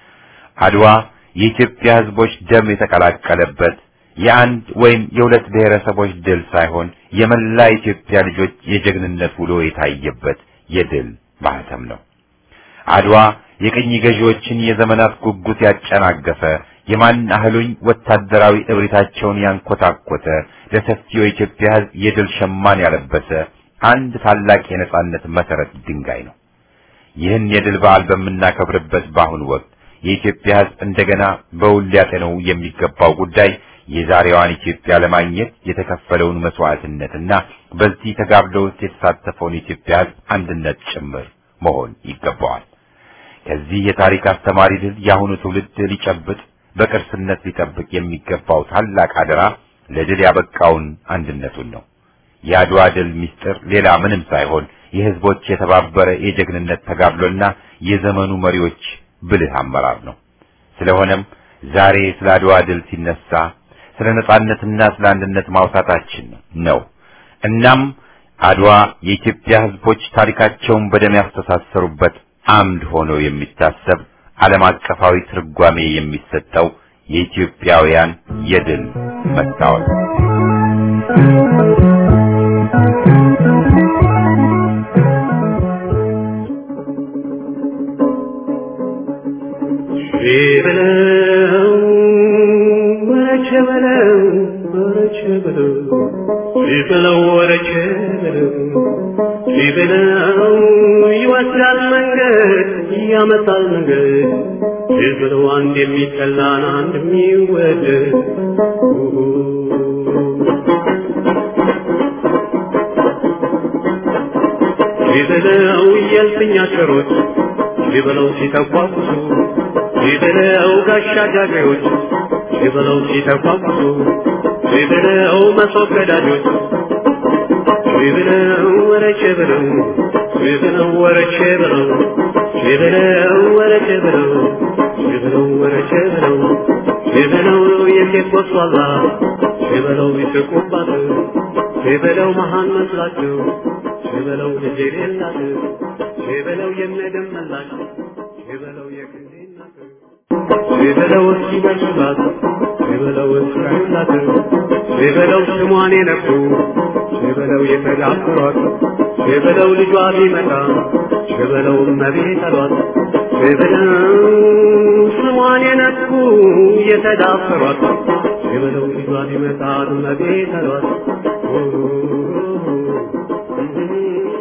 አድዋ የኢትዮጵያ ሕዝቦች ደም የተቀላቀለበት የአንድ ወይም የሁለት ብሔረሰቦች ድል ሳይሆን የመላ ኢትዮጵያ ልጆች የጀግንነት ውሎ የታየበት የድል ማህተም ነው። አድዋ የቅኝ ገዢዎችን የዘመናት ጉጉት ያጨናገፈ የማን አህሉኝ ወታደራዊ እብሪታቸውን ያንኮታኮተ ለሰፊው የኢትዮጵያ ሕዝብ የድል ሸማን ያለበሰ አንድ ታላቅ የነጻነት መሰረት ድንጋይ ነው። ይህን የድል በዓል በምናከብርበት በአሁኑ ወቅት የኢትዮጵያ ሕዝብ እንደገና በውል ሊያጤነው የሚገባው ጉዳይ የዛሬዋን ኢትዮጵያ ለማግኘት የተከፈለውን መስዋዕትነትና በዚህ ተጋድሎ ውስጥ የተሳተፈውን የኢትዮጵያ ሕዝብ አንድነት ጭምር መሆን ይገባዋል። ከዚህ የታሪክ አስተማሪ ድል የአሁኑ ትውልድ ሊጨብጥ በቅርስነት ሊጠብቅ የሚገባው ታላቅ አደራ ለድል ያበቃውን አንድነቱን ነው። የአድዋ ድል ምስጢር ሌላ ምንም ሳይሆን የህዝቦች የተባበረ የጀግንነት ተጋድሎና የዘመኑ መሪዎች ብልህ አመራር ነው። ስለሆነም ዛሬ ስለ አድዋ ድል ሲነሳ ስለ ነጻነትና ስለ አንድነት ማውሳታችን ነው። እናም አድዋ የኢትዮጵያ ህዝቦች ታሪካቸውን በደም ያስተሳሰሩበት አምድ ሆኖ የሚታሰብ ዓለም አቀፋዊ ትርጓሜ የሚሰጠው የኢትዮጵያውያን የድል መስታወት በለው ወረቸ በለው ወረቸ በለው በለው ወረቸ በለው በለው ይወስዳል መንገድ ያመጣል መንገድ በለው አንድ የሚጠላን አንድ የሚወደድ በለው የልፍኛ ሸሮች በለው ሲተኳኩሱ ይበለው ጋሻ ጃግሬዎች ይበለው ሲተኳኩሱ ይበለው መሶብ ገዳጆች ይበለው ወረቼ ብለው ይበለው ወረቼ ብለው ይበለው ወረቼ ብለው ይበለው ወረቼ ብለው ይበለው የሴት ወሷላ ሸበለው ይስቁባት ሸበለው መሃን መስላቸው ሸበለው ልጅ የሌላት ሸበለው የነደመላሽ ሸበለው የክንዴ እናት ሸበለው እስኪደርሱላት ሸበለው እስካዩላት ሸበለው ስሟን የነኩ ሸበለው የተዳፈሯት ሸበለው ልጇ ቢመጣ ሸበለው እመቤት አሏት ሸበለው ስሟን የነኩ የተዳፈሯት ሸበለው ልጇ ቢመጣ እመቤት አሏት